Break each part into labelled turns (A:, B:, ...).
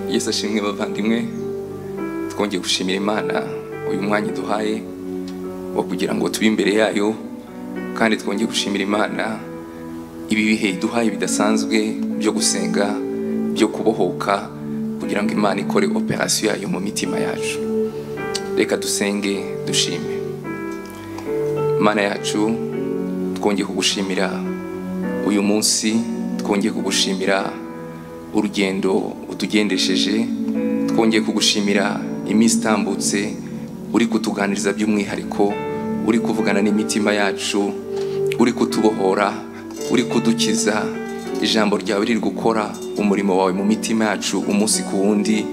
A: byiza shimwe bavandimwe twongeye gushimira imana uyu mwanya iduhaye wo kugira ngo tube imbere yayo kandi twongeye gushimira imana ibi bihe iduhaye bidasanzwe byo gusenga byo kubohoka kugira ngo imana ikore operasiyo yayo mu mitima yacu reka dusenge dushime mana yacu twongeye kugushimira uyu munsi twongeye kugushimira urugendo utugendesheje twongeye kugushimira iminsi itambutse uri kutuganiriza by'umwihariko uri kuvugana n'imitima yacu uri kutubohora uri kudukiza ijambo ryawe riri gukora umurimo wawe mu mitima yacu umunsi ku wundi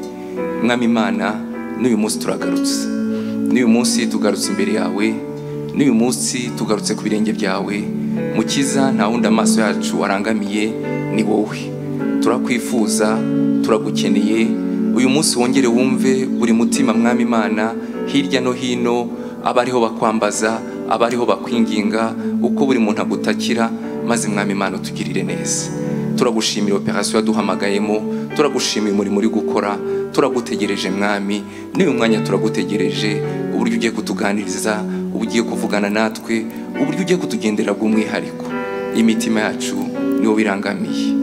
A: mwami imana n'uyu munsi turagarutse n'uyu munsi tugarutse imbere yawe n'uyu munsi tugarutse ku birenge byawe mukiza nta wundi amaso yacu arangamiye ni wowe turakwifuza turagukeneye uyu munsi wongere wumve buri mutima mwami imana hirya no hino abariho bakwambaza abariho bakwinginga uko buri muntu agutakira maze mwami imana utugirire neza turagushimira operasiyo yaduhamagayemo turagushimira umurimo uri gukora turagutegereje mwami n'uyu mwanya turagutegereje uburyo ugiye kutuganiriza ugiye kuvugana natwe uburyo ugiye kutugendera bw'umwihariko imitima yacu niwo birangamiye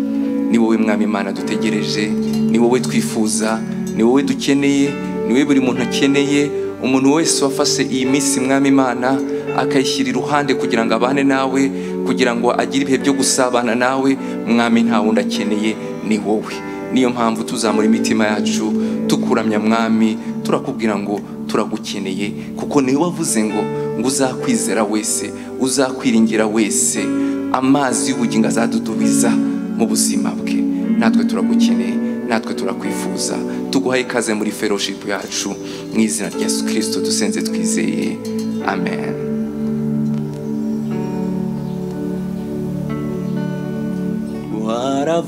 A: ni wowe mwami imana dutegereje ni wowe twifuza ni wowe dukeneye ni wowe buri muntu akeneye umuntu wese wafashe iyi minsi mwami imana akayishyira iruhande kugira ngo abane nawe kugira ngo agire ibihe byo gusabana nawe mwami nta wundi akeneye ni wowe niyo mpamvu tuzamura imitima yacu tukuramya mwami turakubwira ngo turagukeneye kuko niwe wavuze ngo ngo uzakwizera wese uzakwiringira wese amazi y'ubugingo azadudubiza mu buzima bwe natwe turagukeneye natwe turakwifuza tuguhaye ikaze muri fellowship yacu mu izina rya yesu kirisito dusenze twizeye amen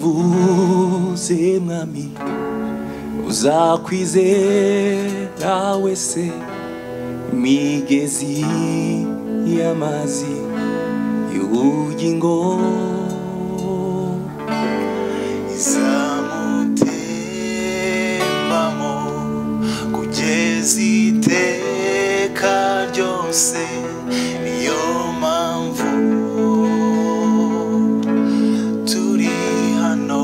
B: waravuze mwami uzakwizera wese imigezi y'amazi y'ubugingo
C: izamutembamo kugeza iteka ryose niyo mpamvu turi hano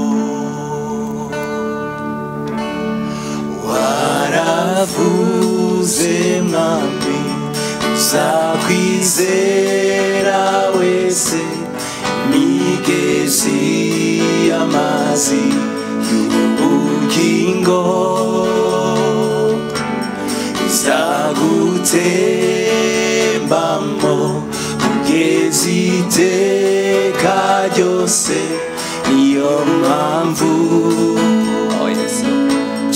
C: waravuze mwami uzakwizera wese imigezi y'amazi y'ubugingo izagutembamo kugeza iteka ryose niyo mpamvu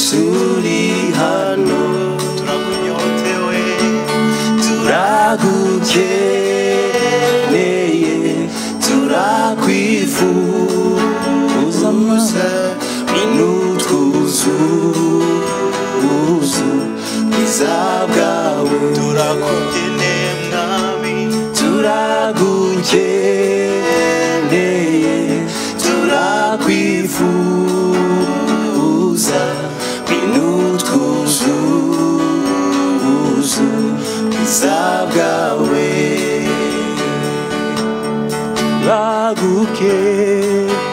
C: turi hano turakunyotewe turagukeneye turakwifuza n'utwuzuzo bwiza bwawe
D: turakugeneye mwami
C: turagukeneye turakwifuza binutwuzuzo bwiza bwawe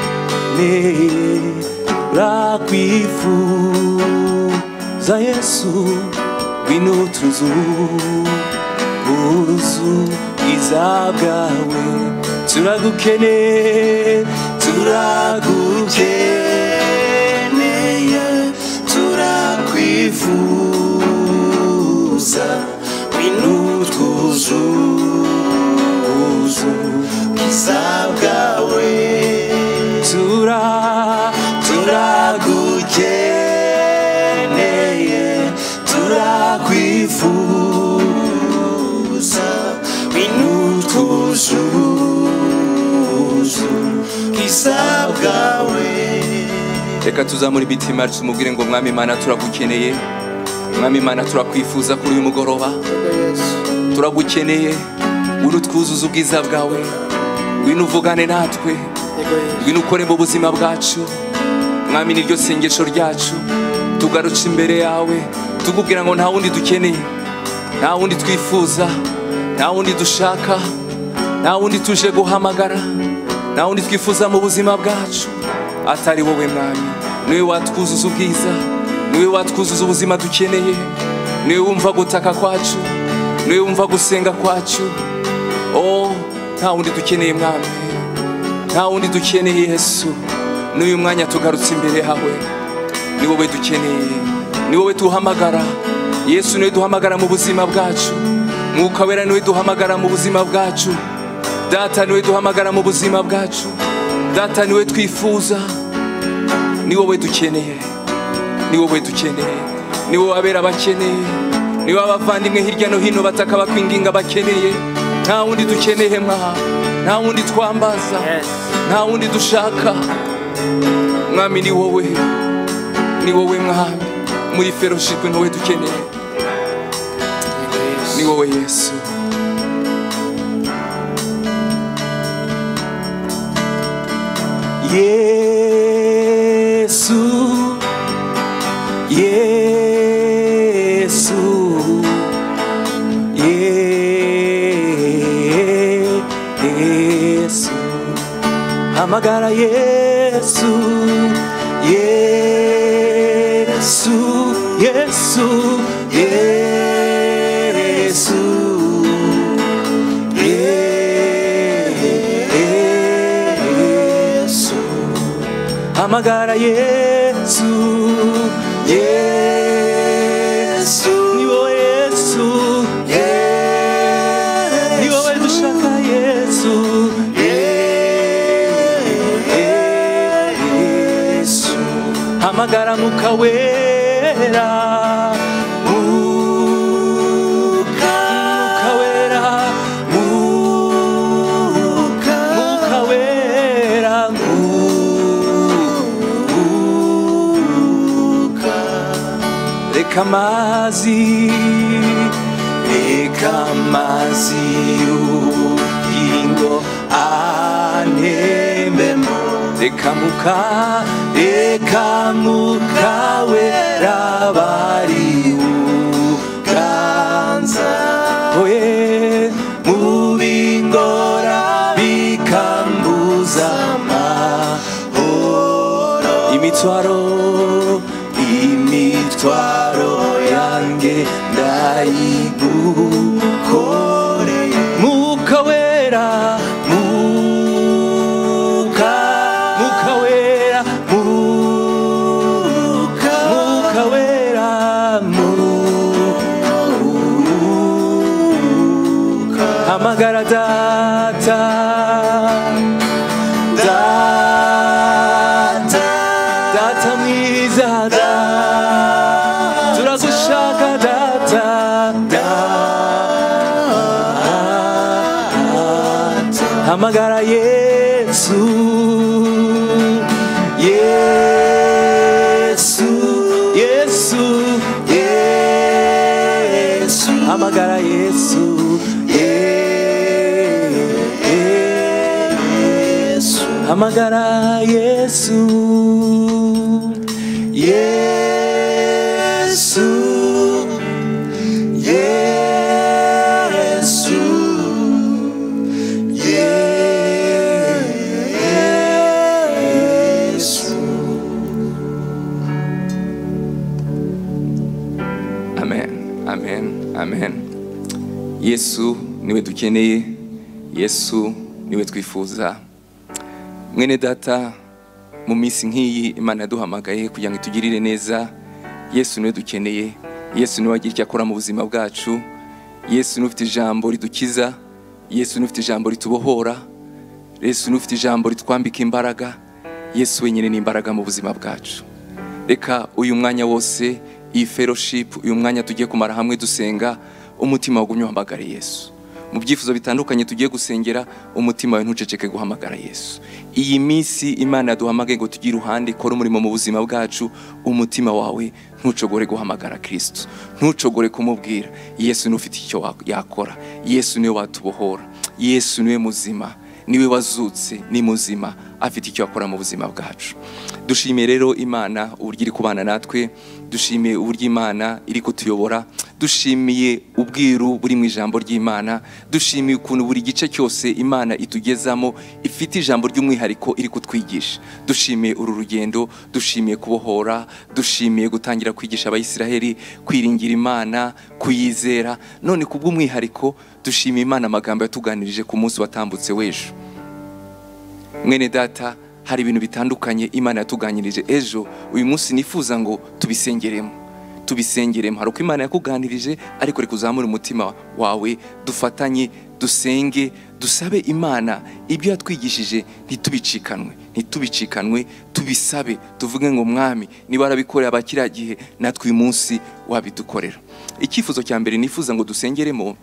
B: bagukeneye bakwifuza yesu ngwino utuzu uruzu bwiza bwawe turagukeneye
C: turagukeneye turakwifuza binutwuzuzo bwiza bwawe
B: turagukeneye
C: turagukeneye turakwifuza binutwuzuzo bwiza bwawe
A: reka tuzamura imitima yacu tumubwire ngo mwami imana turagukeneye mwami imana turakwifuza kuri uyu mugoroba turagukeneye wino twuzuza ubwiza bwawe wino uvugane natwe wino ukore mu buzima bwacu mwami niryo sengesho ryacu tugarutse imbere yawe tukubwira ngo nta wundi dukeneye nta wundi twifuza nta wundi dushaka nta wundi tuje guhamagara nta wundi twifuza mu buzima bwacu atari wowe mwami niwe watwuzuza ubwiza niwe watwuzuza ubuzima dukeneye niwe wumva gutaka kwacu niwe wumva gusenga kwacu oh nta wundi dukeneye mwami nta wundi dukeneye yesu n'uyu mwanya tugarutse imbere yawe ni wowe dukeneye ni wowe duhamagara yesu niwe duhamagara mu buzima bwacu mwuka wera niwe duhamagara mu buzima bwacu data niwe duhamagara mu buzima bwacu data niwe twifuza ni wowe dukeneye ni wowe dukeneye ni wowe abera abakeneye ni wowe abavandimwe hirya no hino bataka bakwinginga bakeneye nta wundi dukeneye mwa nta wundi twambaza nta wundi dushaka mwami ni wowe ni wowe mwami muri feroshipwe ni wowe dukeneye ni wowe yesu yesu yesu yesu hamagara yesu yesu yesu yesu yesu hamagara yesu yesu ni wowe yesu ni wowe dushaka yesu yesu hamagara mukawera mukawera mukawera reka amazi reka amazi y'ubugingo anembemo reka muka reka mukawera bari uganza we mubingora bikambuza amahoro imitwaro imitwaro yanjye ndayigukoreye mwuka wera mwuka mwuka wera mwuka mwuka wera mwuka hamagara data data data mwiza data turagushaka data data hamagara yesu yesu yesu yesu hamagara yesu yesu hamagara yesu yesu yesu yesu
E: amen amen amen yesu niwe dukeneye yesu niwe twifuza mwene data mu minsi nk'iyi imana yaduhamagaye kugira ngo itugirire neza yesu niwe dukeneye yesu niwe wagira icyo akora mu buzima bwacu yesu niwe ufite ijambo ridukiza yesu niwe ufite ijambo ritubohora yesu niwe ufite ijambo ritwambika imbaraga yesu wenyine ni imbaraga mu buzima bwacu reka uyu mwanya wose iyi fellowship uyu mwanya tugiye kumara hamwe dusenga umutima wagumye uhamagare yesu mu byifuzo bitandukanye tugiye gusengera umutima wawe ntuceceke guhamagara yesu iyi minsi imana yaduhamagaye ngo tugire iruhande ikore umurimo mu buzima bwacu umutima wawe ntucogore guhamagara kirisitu ntucogore kumubwira yesu niwe ufite icyo wa- yakora yesu niwe watubohora yesu niwe muzima
A: niwe wazutse ni muzima afite icyo akora mu buzima bwacu dushimiye rero imana uburyo iri kubana natwe dushimiye uburyo imana iri kutuyobora dushimiye ubwiru buri mu ijambo ry'imana dushimiye ukuntu buri gice cyose imana itugezamo ifite ijambo ry'umwihariko iri kutwigisha dushimiye uru rugendo dushimiye kubohora dushimiye gutangira kwigisha abayisiraheli kwiringira imana kuyizera none ku bw'umwihariko dushimiye imana amagambo yatuganirije ku munsi watambutse w'ejo mwene data hari ibintu bitandukanye imana yatuganirije ejo uyu munsi nifuza ngo tubisengeremo tubisengeremo hari uko imana yakuganirije ariko reka uzamure umutima wawe dufatanye dusenge dusabe imana ibyo yatwigishije ntitubiциkanwe ntitubicikanwe tubisabe tuvuge ngo mwami niba warabikoreye abakiriya gihe natwe uyu munsi wabidukorera icyifuzo cya mbere nifuza ngo dusengeremo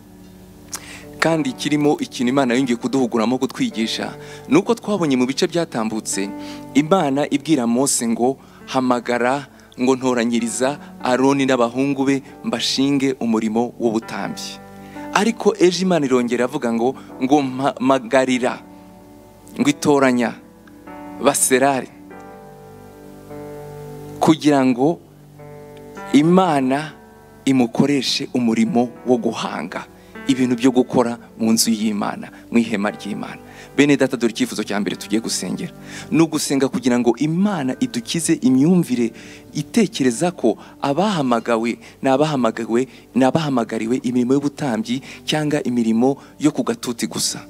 A: kandi kirimo ikintu imana yongeye kuduhuguramo kutwigisha ni uko twabonye mu bice byatambutse imana ibwira mose ngo hamagara ngo ntoranyiriza aroni n'abahungu be mbashinge umurimo w'ubutambyi ariko ejo imana irongera avuga ngo ngo mpagarira ngo itoranya baserare kugira ngo imana imukoreshe umurimo wo guhanga ibintu byo gukora mu nzu y'imana mu ihema ry'imana bene data dore icyifuzo cya mbere tugiye gusengera ni ugusenga kugira ngo imana idukize imyumvire itekereza ko abahamagawe ni abahamagawe ni abahamagariwe imirimo y'ubutambyi cyangwa imirimo yo ku gatuti gusa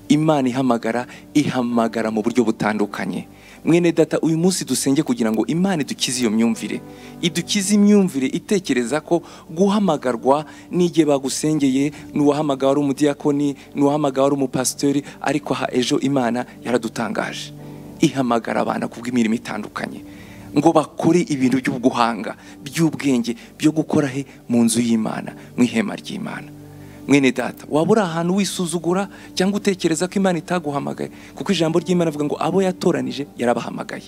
A: imana ihamagara ihamagara mu buryo butandukanye mwene data uyu munsi dusenge kugira ngo imana idukize iyo myumvire idukize imyumvire itekereza ko guhamagarwa n'igihe bagusengeye n'uwahamagawe ari umudiyakoni n'uwahamagawe ari umupasitori ariko aha ejo imana yaradutangaje ihamagara abana kubw'imirimo itandukanye ngo bakore ibintu by'ubuhanga by'ubwenge byo gukora he mu nzu y'imana mu ihema ry'imana mwene data waba uri ahantu wisuzugura cyangwa utekereza ko imana itaguhamagaye kuko ijambo ry'imana avuga ngo abo yatoranije yarabahamagaye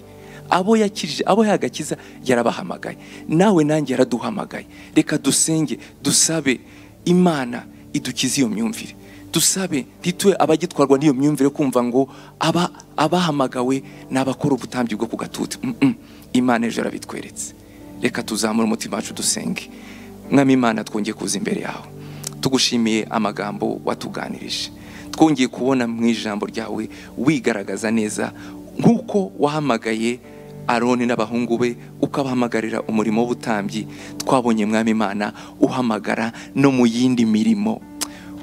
A: abo yakirije abo yagakiza yarabahamagaye nawe nanjye yaraduhamagaye reka dusenge dusabe imana idukize iyo myumvire dusabe ntitube abagitwarwa n'iyo myumvire yo kumva ngo aba abahamagawe ni abakora ubutambyi bwo ku gatuti Mm, mm. imana ejo yarabitweretse reka tuzamure umutima wacu dusenge mwami imana twongeye kuza imbere yawe tugushimiye amagambo watuganirije twongeye kubona mu ijambo ryawe wigaragaza neza nk'uko wahamagaye aroni n'abahungu be ukabahamagarira umurimo w'ubutambyi twabonye mwami imana uhamagara no mu yindi mirimo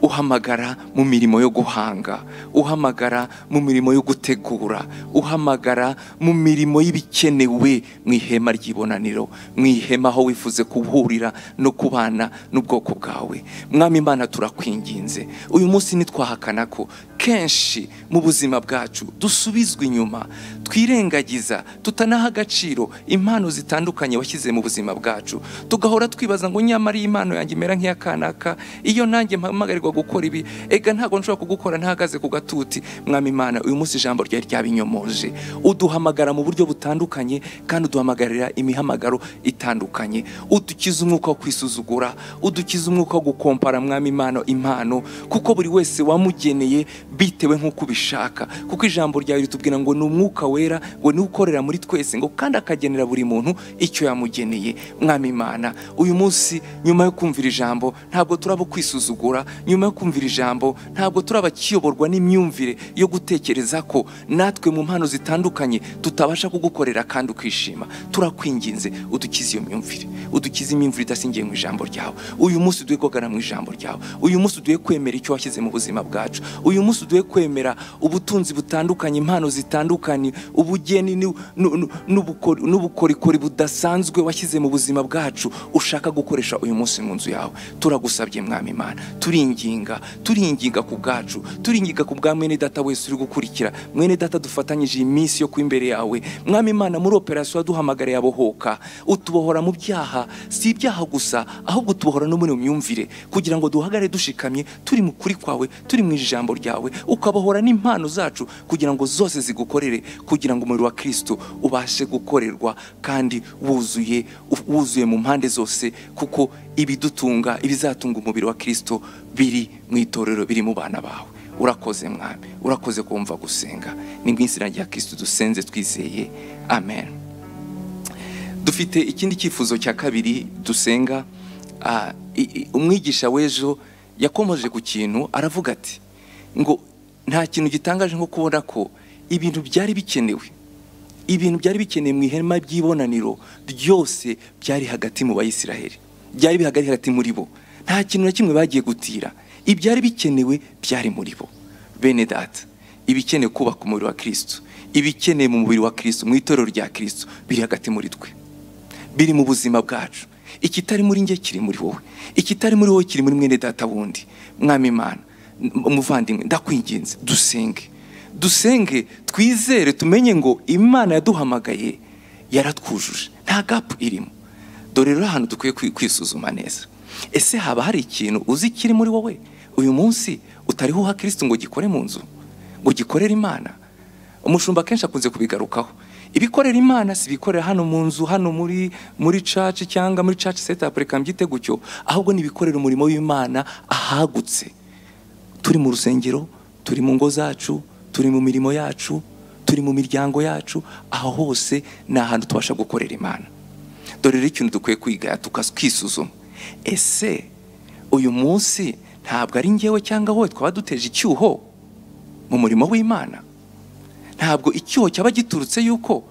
A: uhamagara mu mirimo yo guhanga uhamagara mu mirimo yo gutegura uhamagara mu mirimo y'ibikenewe mu ihema ry'ibonaniro mu ihema aho wifuze guhurira no kubana n'ubwoko bwawe mwami imana turakwinginze uyu munsi ntitwahakana ko kenshi mu buzima bwacu dusubizwa inyuma twirengagiza tutanaha agaciro impano zitandukanye washyize mu buzima bwacu tugahora twibaza ngo nyamara iyi impano yanjye imera nk'iya kanaka iyo nanjye mpamagarirwa nshobora gukora ibi ega ntabwo nshobora kugukora ntahagaze ku gatuti mwami imana uyu munsi ijambo ryari ryabinyomoje uduhamagara mu buryo butandukanye kandi uduhamagarira imihamagaro itandukanye udukize umwuka wo kwisuzugura udukize umwuka wo gukompara mwami imana impano kuko buri wese wamugeneye bitewe nk'uko ubishaka kuko ijambo ryawe ritubwira ngo ni umwuka wera ngo niwe ukorera muri twese ngo kandi akagenera buri muntu icyo yamugeneye mwami imana uyu munsi nyuma yo kumvira ijambo ntabwo turaba kwisuzugura nyuma yo kumvira ijambo ntabwo turabakiyoborwa n'imyumvire yo gutekereza ko natwe mu mpano zitandukanye tutabasha kugukorera kandi ukishima turakwinginze udukize iyo myumvire udukize imyumvire idasingiye mu ijambo ryawe uyu munsi uduhe kugana mu ijambo ryawe uyu munsi uduhe kwemera icyo washyize mu buzima bwacu uyu munsi uduhe kwemera ubutunzi butandukanye impano zitandukanye ubugeni n'u- n'u- n'u- n'ubukori- n'ubukorikori budasanzwe washyize mu buzima bwacu ushaka gukoresha uyu munsi mu nzu yawe turagusabye mwami imana turinginga turinginga ku bwacu turinginga ku bwa mwene data wese uri gukurikira mwene data dufatanyije iyi minsi yo ku imbere yawe mwami imana muri operasiyo waduhamagariye abohoka utubohora mu byaha si ibyaha gusa ahubwo tubohora no muri iyo myumvire kugira ngo duhagare dushikamye turi mu kuri kwawe turi mu ijambo ryawe ukabohora n'impano zacu kugira ngo zose zigukorere kugira ngo umuriro wa kirisito ubashe gukorerwa kandi wuzuye wuzuye mu mpande zose kuko ibidutunga ibizatunga umubiri wa kirisito biri mu itorero biri mu bana bawe urakoze mwami urakoze kumva gusenga ni mu izina rya kirisitu dusenze twizeye amen dufite ikindi cyifuzo cya kabiri dusenga Ah, i- i- umwigisha w'ejo yakomoje ku kintu aravuga ati ngo nta kintu gitangaje nko kubona ko ibintu byari bikenewe ibintu byari bikenewe mu ihema ry'ibonaniro ryose byari hagati mu bayisiraheli byari bihagari hagati muri bo nta kintu na kimwe bagiye gutira ibyari bikenewe byari muri bo bene data ibikenewe kubaka umubiri wa kirisitu ibikenewe mu mubiri wa kirisitu mu itorero rya kirisitu biri hagati muri twe biri mu buzima bwacu ikitari muri njye kiri muri wowe ikitari muri wowe kiri muri mwene data wundi mwami imana m- muvandimwe ndakwinginze dusenge dusenge twizere tumenye ngo imana yaduhamagaye yaratwujuje nta gapu irimo dore rero ahantu dukwiye kwi- kwisuzuma neza ese haba hari ikintu uzi kiri muri wowe uyu munsi utariho uha kirisitu ngo gikore mu nzu ngo gikorere imana umushumba akenshi akunze kubigarukaho ibikorera imana si ibikorera hano mu nzu hano muri muri caci cyangwa muri caci setapu reka mbyite gutyo ahubwo ni ibikorera umurimo w'imana ahagutse turi mu rusengero turi mu ngo zacu turi mu mirimo yacu turi mu miryango yacu aho hose ni ahantu tubasha gukorera imana dore rero ikintu dukwiye kwiga tukakisuzuma ese uyu munsi ntabwo ari ngewe cyangwa wowe twaba duteje icyuho mu murimo w'imana ntabwo icyuho cyaba giturutse yuko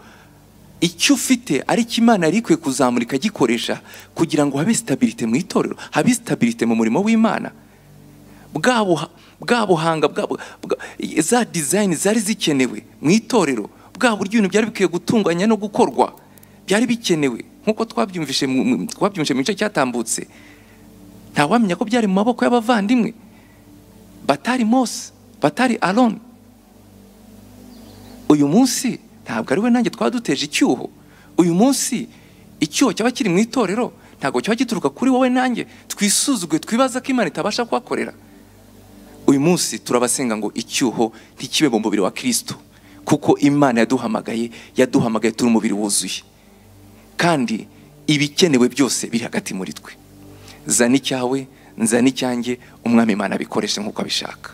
A: icyo ufite ari cyo imana yari ikwiye kuzamura ikagikoresha kugira ngo habe sitabirite mu itorero habe sitabirite mu murimo w'imana bwa buha- bwa buhanga bwa bu- bwa- za dizayini zari zikenewe mu itorero bwa buryo ibintu byari bikwiye gutunganya no gukorwa byari bikenewe nk'uko twabyumvise mu mu- twabyumvise mu gice cyatambutse ntawamenya ko byari mu maboko y'abavandimwe batari mose batari aroni uyu munsi ntabwo ari we nanjye twaba duteje icyuho uyu munsi icyuho cyaba kiri mu itorero ntabwo cyaba gituruka kuri wowe nanjye twisuzuguye twibaza ko imana itabasha kuhakorera uyu munsi turabasenga ngo icyuho ntikibe mu mubiri wa kirisito kuko imana yaduhamagaye yaduhamagaye turi umubiri wuzuye kandi ibikenewe byose biri hagati muri twe zana icyawe nzana icyanjye umwami imana abikoreshe nk'uko abishaka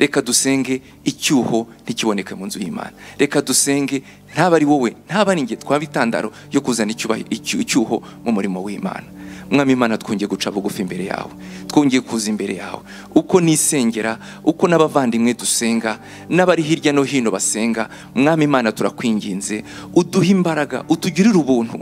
A: reka dusenge icyuho ntikiboneke mu nzu y'imana reka dusenge ntaba ari wowe ntaba ari njye twaba intandaro yo kuzana icyubahi- icyu- icyuho mu murimo w'imana mwami imana twongeye guca bugufi imbere yawe twongeye kuza imbere yawe uko nisengera uko n'abavandimwe dusenga n'abari hirya no hino basenga mwami imana turakwinginze uduhe imbaraga utugirire ubuntu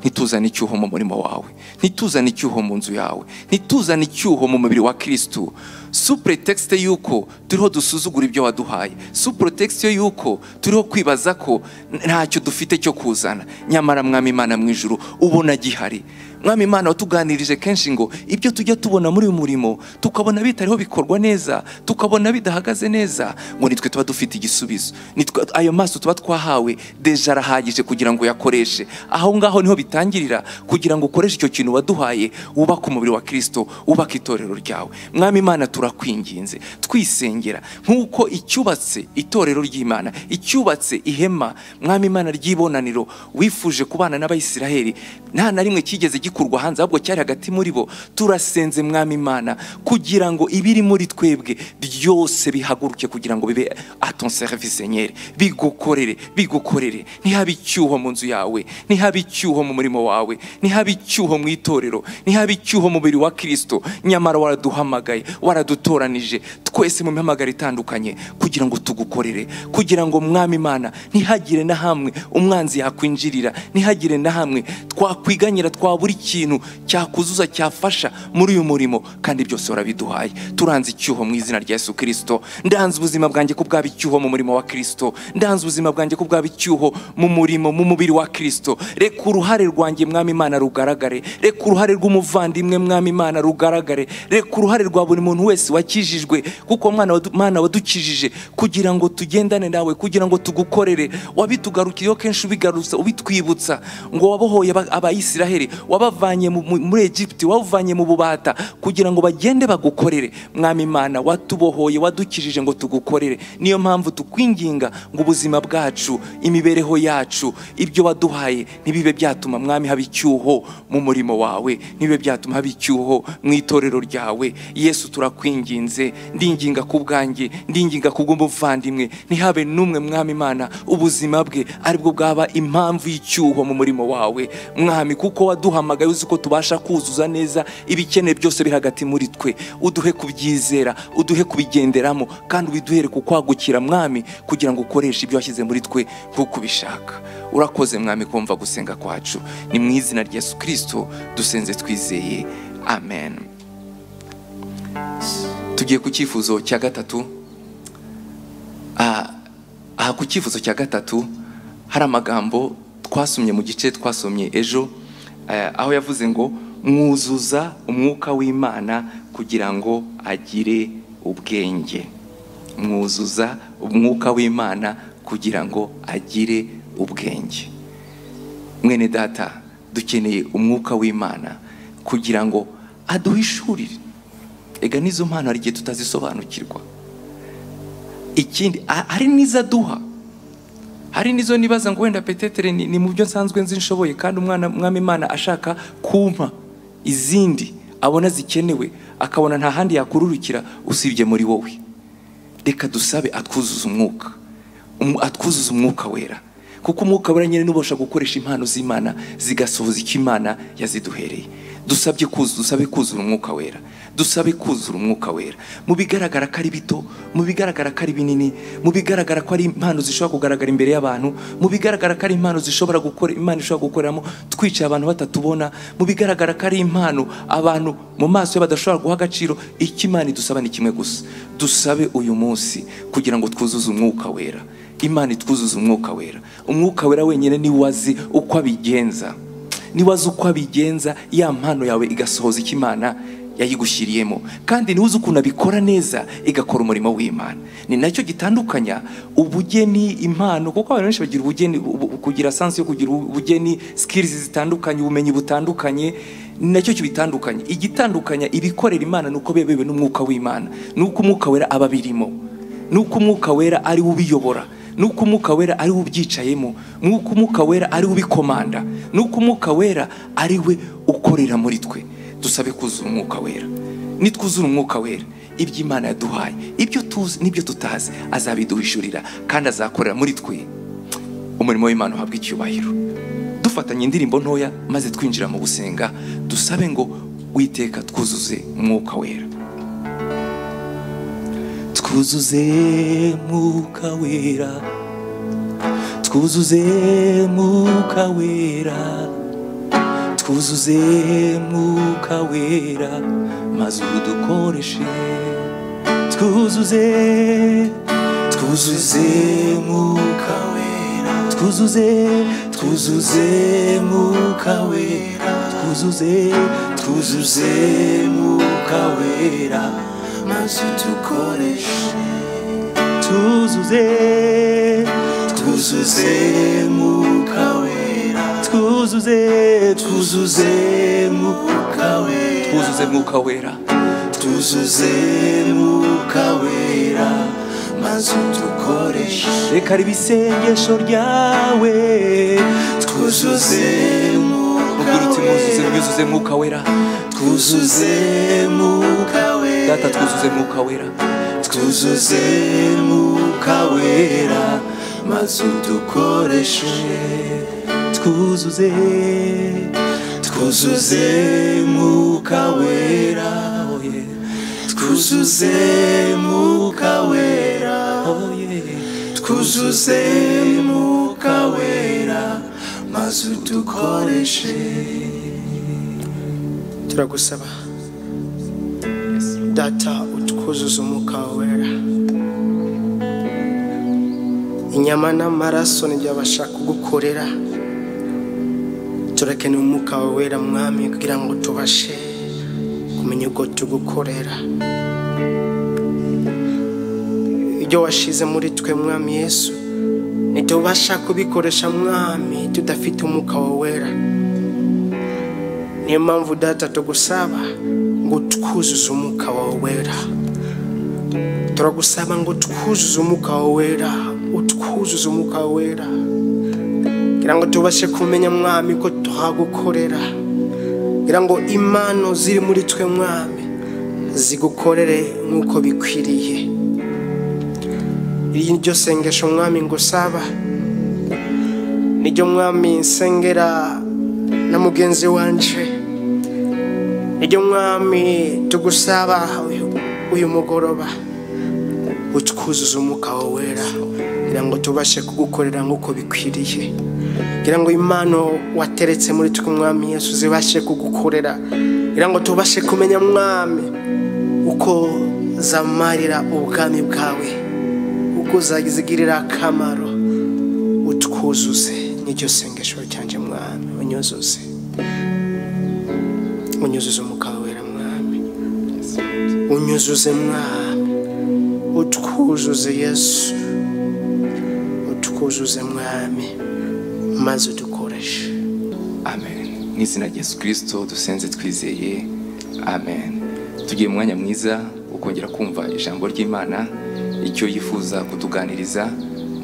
A: ntituzane icyuho mu murimo wawe ntituzane icyuho mu nzu yawe ntituzane icyuho mu mubiri wa kirisitu supuretekisite y'uko turiho dusuzugura ibyo waduhaye supuretekisite y'uko turiho kwibaza ko ntacyo dufite cyo kuzana nyamara mwami imana mu ijuru ubona gihari mwami imana watuganirije kenshi ngo ibyo tujya tubona muri uyu murimo tukabona bitariho bikorwa neza tukabona bidahagaze neza ngo nitwe tuba dufite igisubizo Nitwe- ayo maso tuba twahawe deja arahagije kugira ngo uyakoreshe aho ngaho niho bitangirira kugira ngo ukoreshe icyo kintu waduhaye wubake umubiri wa kirisito wubake itorero ryawe mwami imana turakwinginze twisengera nk'uko icyubatse itorero ry'imana icyubatse ihema mwami imana ry'ibonaniro wifuje kubana n'abayisiraheli nta na rimwe cyigeze gikurwa hanze ahubwo cyari hagati muri bo turasenze mwami imana kugira ngo ibiri muri twebwe byose bihaguruke kugira ngo bibe aton service senyeri bigukorere bigukorere ntihabe icyuho mu nzu yawe ntihabe icyuho mu murimo wawe ntihabe icyuho mu itorero ntihabe icyuho mu mubiri wa kirisito nyamara waraduhamagaye waradutoranije twese mu mihamagaro itandukanye kugira ngo tugukorere kugira ngo mwami imana ntihagire na hamwe umwanzi yakwinjirira ntihagire na hamwe twakwiganyira twabura ikintu cyakuzuza cyafasha muri uyu murimo kandi byose warabiduhaye turanze icyuho mu izina rya yesu kirisito ndanze ubuzima bwanjye ko bwaba icyuho mu murimo wa kirisito ndanze ubuzima bwanjye ko bwaba icyuho mu murimo mu mubiri wa kirisito reka uruhare rwanjye mwami imana rugaragare reka uruhare rw'umuvandimwe mwami imana rugaragare reka uruhare rwa buri muntu wese wakijijwe kuko mwana wadu- mana wadukijije kugira ngo tugendane nawe kugira ngo tugukorere wabitugarukiyeho kenshi ubigarutsa ubitwibutsa ngo wabohoye aba- aba bayisiraheli wabavanye mu- mu- muri egiputi wabavanye mu bubata kugira ngo bagende bagukorere mwami imana watubohoye wadukijije ngo tugukorere niyo mpamvu tukwinginga ngo ubuzima bwacu imibereho yacu ibyo waduhaye ntibibe byatuma mwami haba icyuho mu murimo wawe ntibibe byatuma haba icyuho mu itorero ryawe yesu turakwinginze ndinginga ku bwanjye ndinginga ku bw'umuvandimwe ntihabe n'umwe mwami imana ubuzima bwe aribwo bwaba impamvu y'icyuho mu murimo wawe mwami kuko waduhamagaye uzi ko tubasha kuzuza neza ibikenewe byose biri hagati muri twe uduhe kubyizera uduhe kubigenderamo kandi ubiduhere kukwagukira mwami kugira ngo ukoreshe ibyo washyize muri twe nk'uko ubishaka urakoze mwami kumva gusenga kwacu ni mu izina rya yesu kirisito dusenze twizeye amen tugiye ku cyifuzo cya gatatu Ah, aha ku cyifuzo cya gatatu hari amagambo twasomye mu gice twasomye ejo eh, aho yavuze ngo mwuzuza umwuka w'imana kugira ngo agire ubwenge mwuzuza umwuka w'imana kugira ngo agire ubwenge mwene data dukeneye umwuka w'imana kugira ngo aduhishurire ega n'izo mpano hari igihe tutazisobanukirwa ikindi a- hari n'izo aduha hari n'izo nibaza ngo wenda petetere ni, ni mu byo nsanzwe nzi nshoboye kandi umwana mwami imana ashaka kumpa izindi abona zikenewe akabona nta handi yakururukira usibye muri wowe reka dusabe atwuzuza umwuka Um- atwuzuza umwuka wera kuko umwuka wera nyine nubasha gukoresha impano z'imana zigasohoza icyo imana yaziduhereye dusabye kuzu dusabe kuzura umwuka wera dusabe kuzura umwuka wera mu bigaragara ko ari bito mu bigaragara ko ari binini mu bigaragara ko ari impano zishobora kugaragara imbere y'abantu mu bigaragara ko ari impano zishobora gukora imana ishobora gukoreramo twicaye abantu batatubona mu bigaragara ko ari impano abantu mu maso ye badashobora guha agaciro icyo imana idusaba ni kimwe gusa dusabe uyu munsi kugira ngo twuzuze umwuka wera imana itwuzuze umwuka wera umwuka wera wenyine ni wazi uko abigenza ni wazi uko abigenza ya mpano yawe igasohoza icyo imana yayigushyiriyemo kandi niwe uzi ukuntu abikora neza igakora umurimo w'imana ni nacyo gitandukanya ubugeni impano kuko abantu benshi bagira ubugeni ubu- ubu- kugira sansi yo kugira ubu- ubugeni sikirizi zitandukanye ubumenyi butandukanye ni nacyo kibitandukanye igitandukanya ibikorera imana ni uko bebewe n'umwuka w'imana ni uko umwuka wera aba abirimo nuko umwuka wera ari we ubiyobora nuko umwuka wera ari we ubyicayemo nuko umwuka wera ari we ubikomanda nuko umwuka wera ari we ukorera muri twe dusabe kuzura umwuka wera nitwuzura umwuka wera ibyo imana yaduhaye ibyo tuzi n'ibyo tutazi azabiduhishurira kandi azakorera muri twe umurimo w'imana uhabwa icyubahiro dufatanye indirimbo ntoya maze twinjira mu gusenga dusabe ngo witeka twuzuze umwuka wera
C: twuzuze mwuka wera twuzuze mwuka wera twuzuze mwuka wera maze udukoreshe twuzuze twuzuze mwuka wera twuzuze twuzuze mwuka wera twuzuze twuzuze mwuka wera maze udukoreshe tuzuze tuzuze mwuka wera tuzuze tuzuze mwuka wera
A: twuzuze umwuka wera
C: tuzuze mwuka wera maze udukoreshe
A: reka ribe isengesho ryawe
C: tuzuze mwuka
A: ubwira uti mwuzuze
C: wera
A: mwuzuze mwuka wera
C: tuzuze mwuka wera
A: data twuzuze mwuka wera
C: twuzuze mwuka wera maze udukoreshe twuzuze twuzuze mwuka wera oh yeah. twuzuze mwuka wera oh yeah. twuzuze mwuka wera maze udukoreshe
F: turagusaba data utwuzuza umwuka wawe wera inyama n'amaraso nibyo babasha kugukorera turakeneye umwuka wawe wera mwami kugira ngo tubashe kumenya ubwo tugukorera ibyo washize muri twe mwami yesu ntitubasha kubikoresha mwami tudafite umwuka wawe wera niyo mpamvu data tugusaba ngo twuzuze umwuka wawe wera turagusaba ngo twuzuze umwuka wawe wera utwuzuze umwuka wawe wera kugira ngo tubashe kumenya mwami ko tuhagukorera kugira ngo impano ziri muri twe mwami zigukorere nk'uko bikwiriye iri ni ryo sengesho mwami ngusaba niryo mwami nsengera na mugenzi wanje niryo mwami tugusaba uyu- uyu mugoroba utwuzuze umwuka wawe wera kugira ngo tubashe kugukorera nk'uko bikwiriye kugira ngo impano wateretse muri twe mwami yesu zibashe kugukorera kugira ngo tubashe kumenya mwami uko zamarira ubwami bwawe uko zazigirira akamaro utwuzuze n'iryo sengesho ryanjye mwami unyuzuze unyuzuze umugabo wera mwami unyuzuze mwami utwuzuze yesu utwuzuze mwami maze udukoreshe
E: amen n'izina rya yesu kirisito dusenze twizeye amen tugiye mu mwanya mwiza wo kongera kumva ijambo ry'imana icyo yifuza kutuganiriza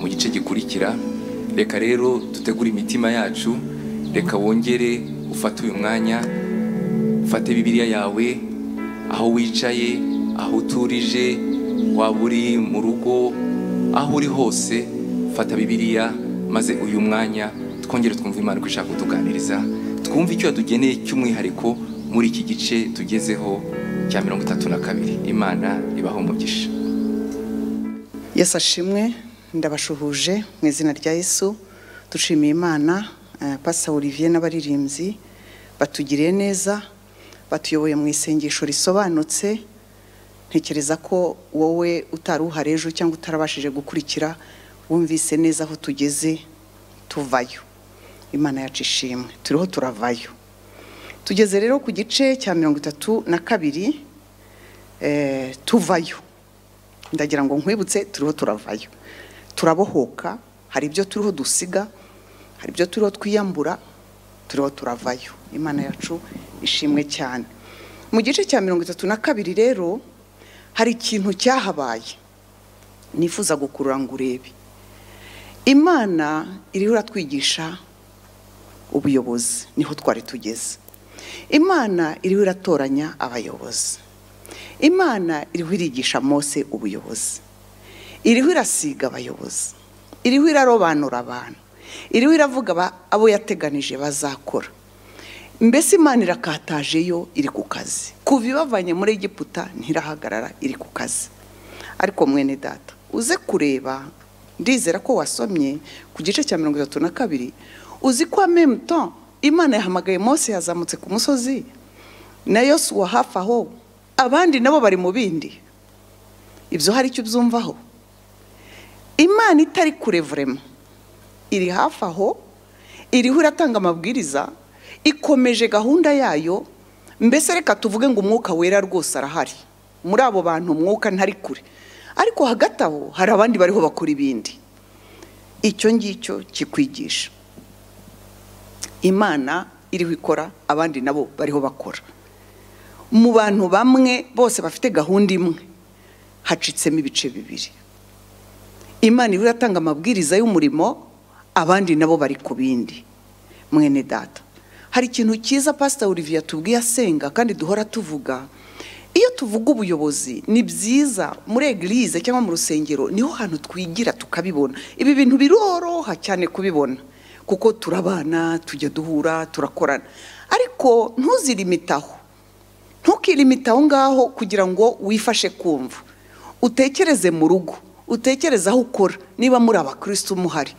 E: mu gice gikurikira reka rero dutegure imitima yacu reka wongere ufate uyu mwanya ufate bibiliya yawe aho wicaye aho uturije waba uri mu rugo aho uri hose fata bibiliya maze uyu mwanya twongere twumve imana uko ishaka kutuganiriza twumve icyo yadugeneye cy'umwihariko muri iki gice tugezeho cya mirongo itatu na kabiri imana ibaho umugisha
G: yesu ashimwe ndabashuhuje mu izina rya yesu dushimiye imana eh, Pastor olivier n'abaririmbyi batugiriye neza batuyoboye mu isengesho risobanutse ntekereza ko wowe utari uhari ejo cyangwa utarabashije gukurikira wumvise neza aho tugeze tuvayo imana yacu ishimwe turiho turavayo tugeze rero ku gice cya mirongo itatu na kabiri eh, tuvayo ndagira ngo nkwibutse turiho turavayo turabohoka hari ibyo turiho dusiga hari ibyo turiho twiyambura turiho turavayo imana yacu ishimwe cyane mu gice cya mirongo itatu na kabiri rero hari ikintu cyahabaye nifuza gukurura ngo urebe imana iriho iratwigisha ubuyobozi niho twari tugeze imana iriho iratoranya abayobozi imana iriho irigisha mose ubuyobozi iriho irasiga abayobozi iriho irarobanura abantu iriho iravuga aba- abo yateganije bazakora mbese imana irakataje yo iri ku kazi kuva ibavanye muri egiputa ntirahagarara iri ku kazi ariko mwene data uze kureba ndizera ko wasomye ku gice cya mirongo itatu na kabiri uzi ko amemuto imana yahamagaye mose yazamutse ku musozi na yosuwa hafi aho abandi nabo bari mu bindi ibyo hari icyo ubyumvaho imana itari kure vurema iri hafi aho iriho iratanga amabwiriza ikomeje gahunda yayo mbese reka tuvuge ngo umwuka wera rwose arahari muri abo bantu umwuka ntari kure ariko hagati aho hari abandi bariho bakora ibindi icyo ngicyo kikwigisha imana iriho ikora abandi nabo bariho bakora mu bantu bamwe bose bafite gahunda imwe hacitsemo ibice bibiri imana iba iratanga amabwiriza y'umurimo abandi nabo bari ku bindi mwene data hari ikintu cyiza pasita olivier tubwiye asenga kandi duhora tuvuga iyo tuvuga ubuyobozi ni byiza muri egirize cyangwa mu rusengero niho hantu twigira tukabibona ibi bintu biroroha cyane kubibona kuko turabana tujya duhura turakorana ariko ntuzirimitaho ntukirimite aho ngaho kugira ngo wifashe kumva utekereze mu rugo utekereze aho ukora niba muri abakirisitu muhari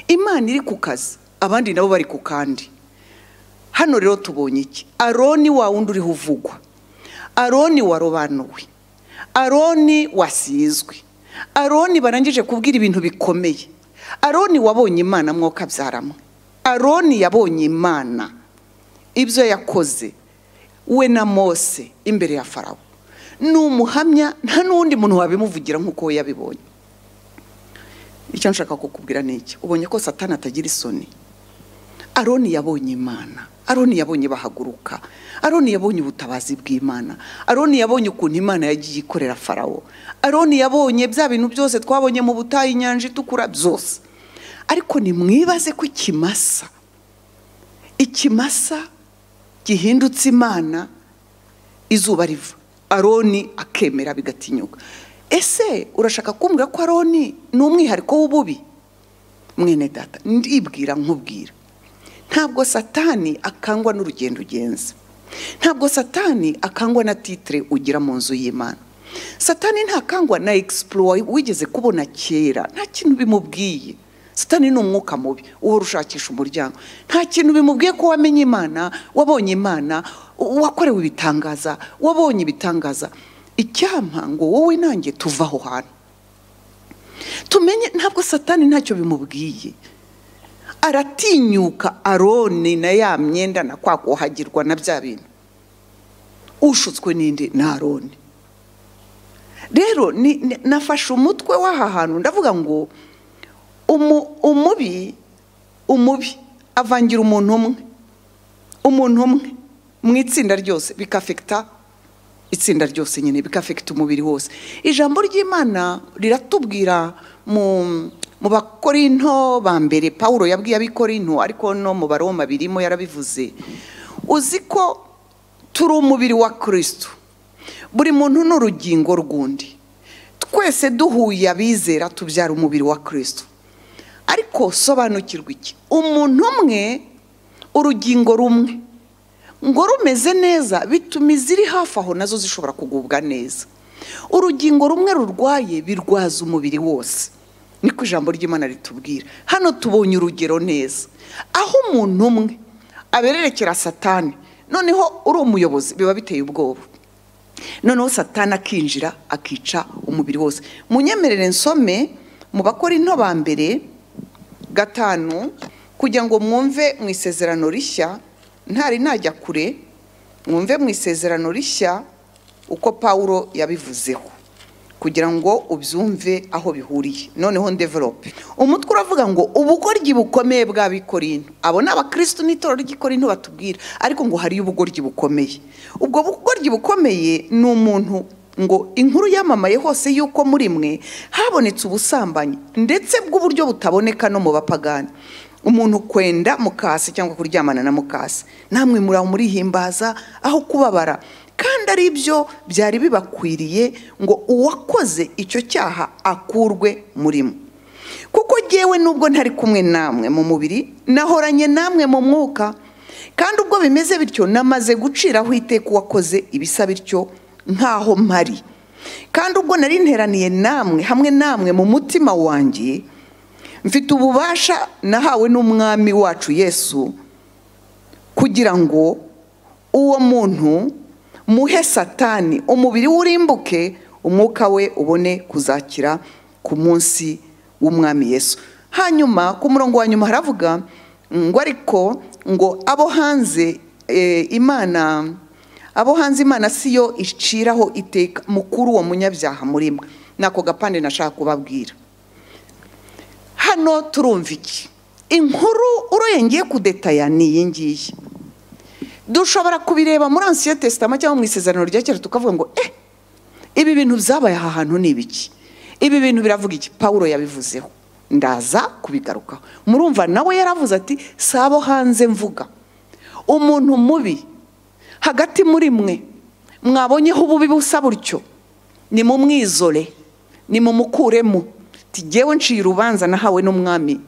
G: imana iri ku kazi abandi nabo bari ku kandi hano rero tubonye iki aroni wa wundi uriho uvugwa aroni warobanuwe aroni wasizwe aroni barangije kubwira ibintu bikomeye aroni wabonye imana mwoka abyaramo aroni yabonye imana ibyo yakoze we na mose imbere ya farawo ni umuhamya nta n'undi muntu wabimuvugira nk'uko we yabibonye icyo nshaka kukubwira ni iki ubonye ko satani atagira isoni aroni yabonye imana aroni yabonye bahaguruka aroni yabonye ubutabazi bw'imana aroni yabonye ukuntu imana yagiye ikorera farawo aroni yabonye bya bintu byose twabonye mu butayu inyanja itukura byose ariko nimwibaze ko ikimasa ikimasa gihindutse imana izuba riva aroni akemera bigatinyuka ese urashaka kumbwira ko aroni ni umwihariko w'ububi mwene data ndibwira nkubwira ntabwo satani akangwa n'urugendo ugenza ntabwo satani akangwa na titire ugira mu nzu y'imana satani ntakangwa na egisipuro wigeze kubona kera nta kintu bimubwiye satani ni umwuka mubi uhora ushakisha umuryango nta kintu bimubwiye ko wamenye imana wabonye imana wakorewe ibitangaza wabonye ibitangaza icyampa ngo wowe nanjye tuve aho hantu tumenye ntabwo satani ntacyo bimubwiye aratinyuka aroni na ya myenda na kwa kuhagirwa na bya bintu ushutswe n'indi ni aroni rero nafashe umutwe w'aha hantu ndavuga ngo umubi umubi avangira umuntu umwe umuntu umwe mu itsinda ryose bikafekita itsinda ryose nyine bikafekita umubiri wose ijambo ry'imana riratubwira mu mu bakorinto ba mbere paul yabwiye abikorinto ariko no mu baroma birimo yarabivuze uzi ko turi umubiri wa kirisitu buri muntu ni urugingo rw'undi twese duhuye abizera tubyara umubiri wa kirisitu ariko sobanukirwa iki umuntu umwe urugingo rumwe ngo rumeze neza bituma iziri hafi aho nazo zishobora kugubwa neza urugingo rumwe rurwaye birwaza umubiri wose niko ijambo ry'imana ritubwira hano tubonye urugero neza aho umuntu umwe abererekera satani noneho uri umuyobozi biba biteye ubwoba noneho satani akinjira akica umubiri wose munyemerere nsome mu bakora into ba mbere gatanu kugira ngo mwumve mu isezerano rishya ntari najya kure mwumve mu isezerano rishya uko paul yabivuzeho kugira ngo ubyumve aho bihuriye noneho ndeverope umutwe uravuga ngo ubugoryi bukomeye bw'abikorino abo ni abakirisitu n'itorero ry'ikorino batubwira ariko ngo hariyo ubugoryi bukomeye ubwo bugoryi bukomeye ni umuntu ngo inkuru yamamaye hose y'uko muri mwe habonetse ubusambanyi ndetse bw'uburyo butaboneka no mu bapagani umuntu kwenda mukasi cyangwa kuryamana na mukasi namwe muri aho murihimbaza aho kubabara kandi ari byo byari bibakwiriye ngo uwakoze icyo cyaha akurwe murimo kuko ngewe nubwo ntari kumwe namwe mu mubiri nahoranye namwe mu mwuka kandi ubwo bimeze bityo namaze guciraho iteka uwakoze ibisa bityo nk'aho mpari kandi ubwo nari nteraniye namwe hamwe namwe mu mutima wanjye mfite ububasha nahawe n'umwami wacu yesu kugira ngo uwo muntu muhe satani umubiri urimbuke umwuka we ubone kuzakira ku munsi w'umwami yesu hanyuma ku murongo wa nyuma haravuga ngo ariko ngo abo hanze imana abo hanze imana si yo iciraho iteka mukuru uwo munyabyaha muri mwe nako gapande nashaka kubabwira hano turumva iki inkuru uroyengeye kudetaya ni iyi ngiyi dushobora kubireba muri ansiyo tesitama cyangwa mu isezerano rya kera tukavuga ngo eh ibi bintu byabaye aha hantu ni ibiki ibi bintu biravuga iki paul yabivuzeho ndaza kubigarukaho murumva nawe yaravuze ati si abo hanze mvuga umuntu mubi hagati muri mwe mwabonyeho ububi busa butyo ni mu mwizore ni mu mukuremo tugewe nciye urubanza nahawe n'umwami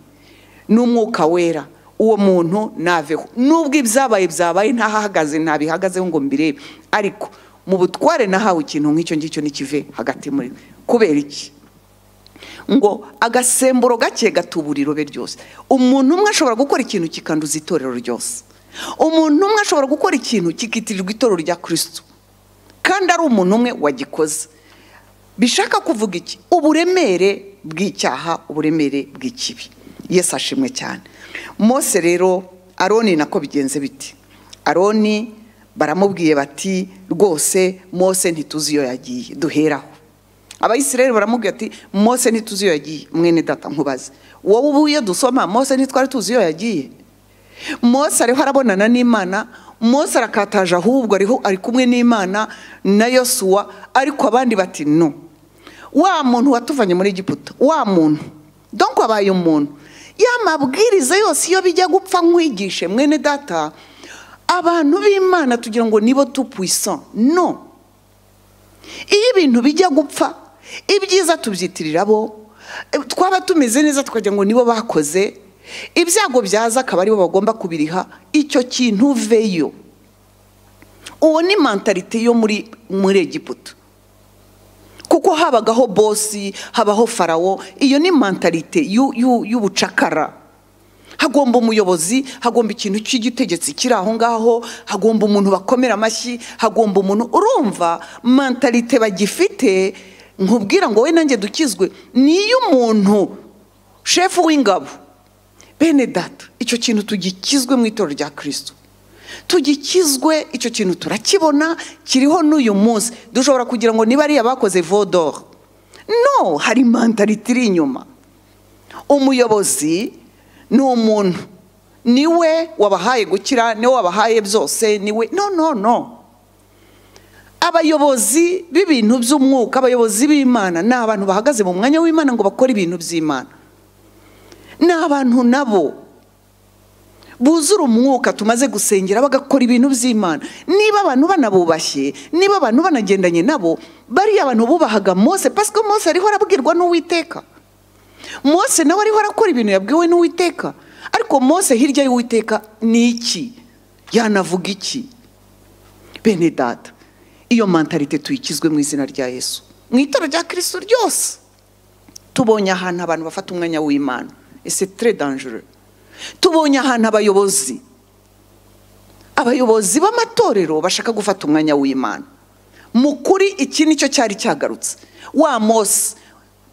G: n'umwuka wera uwo muntu naveho nubwo ibyabaye byabaye ntahahagaze ntabihagazeho ngo mbirebe ariko mu butware nahawe ikintu nk'icyo ngicyo ntikive hagati muri kubera iki ngo agasemburo gake gatubura irobe ryose umuntu umwe ashobora gukora ikintu kikanduza itorero ryose umuntu umwe ashobora gukora ikintu kikitirirwa itorero rya kirisitu kandi ari umuntu umwe wagikoze bishaka kuvuga iki uburemere bw'icyaha uburemere bw'ikibi yesu ashimwe cyane mose rero aroni nako bigenze biti aroni baramubwiye bati rwose mose ntituzi iyo yagiye duheraho abayisirayeli baramubwiye ati mose ntituzi iyo yagiye mwene data nkubaze wowe ubu iyo dusoma mose ntitwari tuzi iyo yagiye mose ariho arabonana n'imana mose arakataje ahubwo ariho ari kumwe n'imana na yosuwa ariko abandi bati no wa muntu watuvanye muri giputa wa muntu donko wabaye umuntu ya mabwiriza yose iyo bijya gupfa nkwigishe mwene data abantu b'imana tugira ngo nibo tupwisa no iyo ibintu bijya gupfa ibyiza tubyitirira bo twaba tumeze neza tukagira ngo nibo bakoze ibyago byaza akaba aribo bagomba kubiriha icyo kintu veyo uwo ni mentalite yo muri muri egiputa kuko habagaho bosi habaho farawo iyo ni mentalite y'u- y'u- y'ubucakara hagomba umuyobozi hagomba ikintu cy'igitegetsi kiri aho ngaho hagomba umuntu bakomera amashyi hagomba umuntu urumva mentalite bagifite nkubwira ngo we nanjye dukizwe niyo umuntu shefu w'ingabo bene data icyo kintu tugikizwe mu itorero rya kirisito tugikizwe icyo kintu turakibona kiriho n'uyu munsi dushobora kugira ngo niba ariya bakoze vodoro no hari mentalite iri inyuma umuyobozi ni umuntu niwe wabahaye gukira niwe wabahaye byose niwe no no no abayobozi b'ibintu by'umwuka abayobozi b'imana ni abantu bahagaze mu mwanya w'imana ngo bakore ibintu by'imana ni abantu nabo buzura umwuka tumaze gusengera bagakora ibintu by'imana niba abantu banabubashye niba abantu banagendanye nabo bariya abantu bubahaga mose pasika mose ariho arabwirwa n'uwiteka mose nawe ariho arakora ibintu yabwiwe n'uwiteka ariko mose hirya y'uwiteka ni iki yanavuga iki bene data iyo mentalite tuyikizwe mu izina rya yesu mu itara rya kirisito ryose tubonye ahantu abantu bafata umwanya w'imana ese tere danjure tubonye ahantu abayobozi abayobozi b'amatorero bashaka gufata umwanya w'imana mu kuri iki nicyo cyari cyagarutse wa mose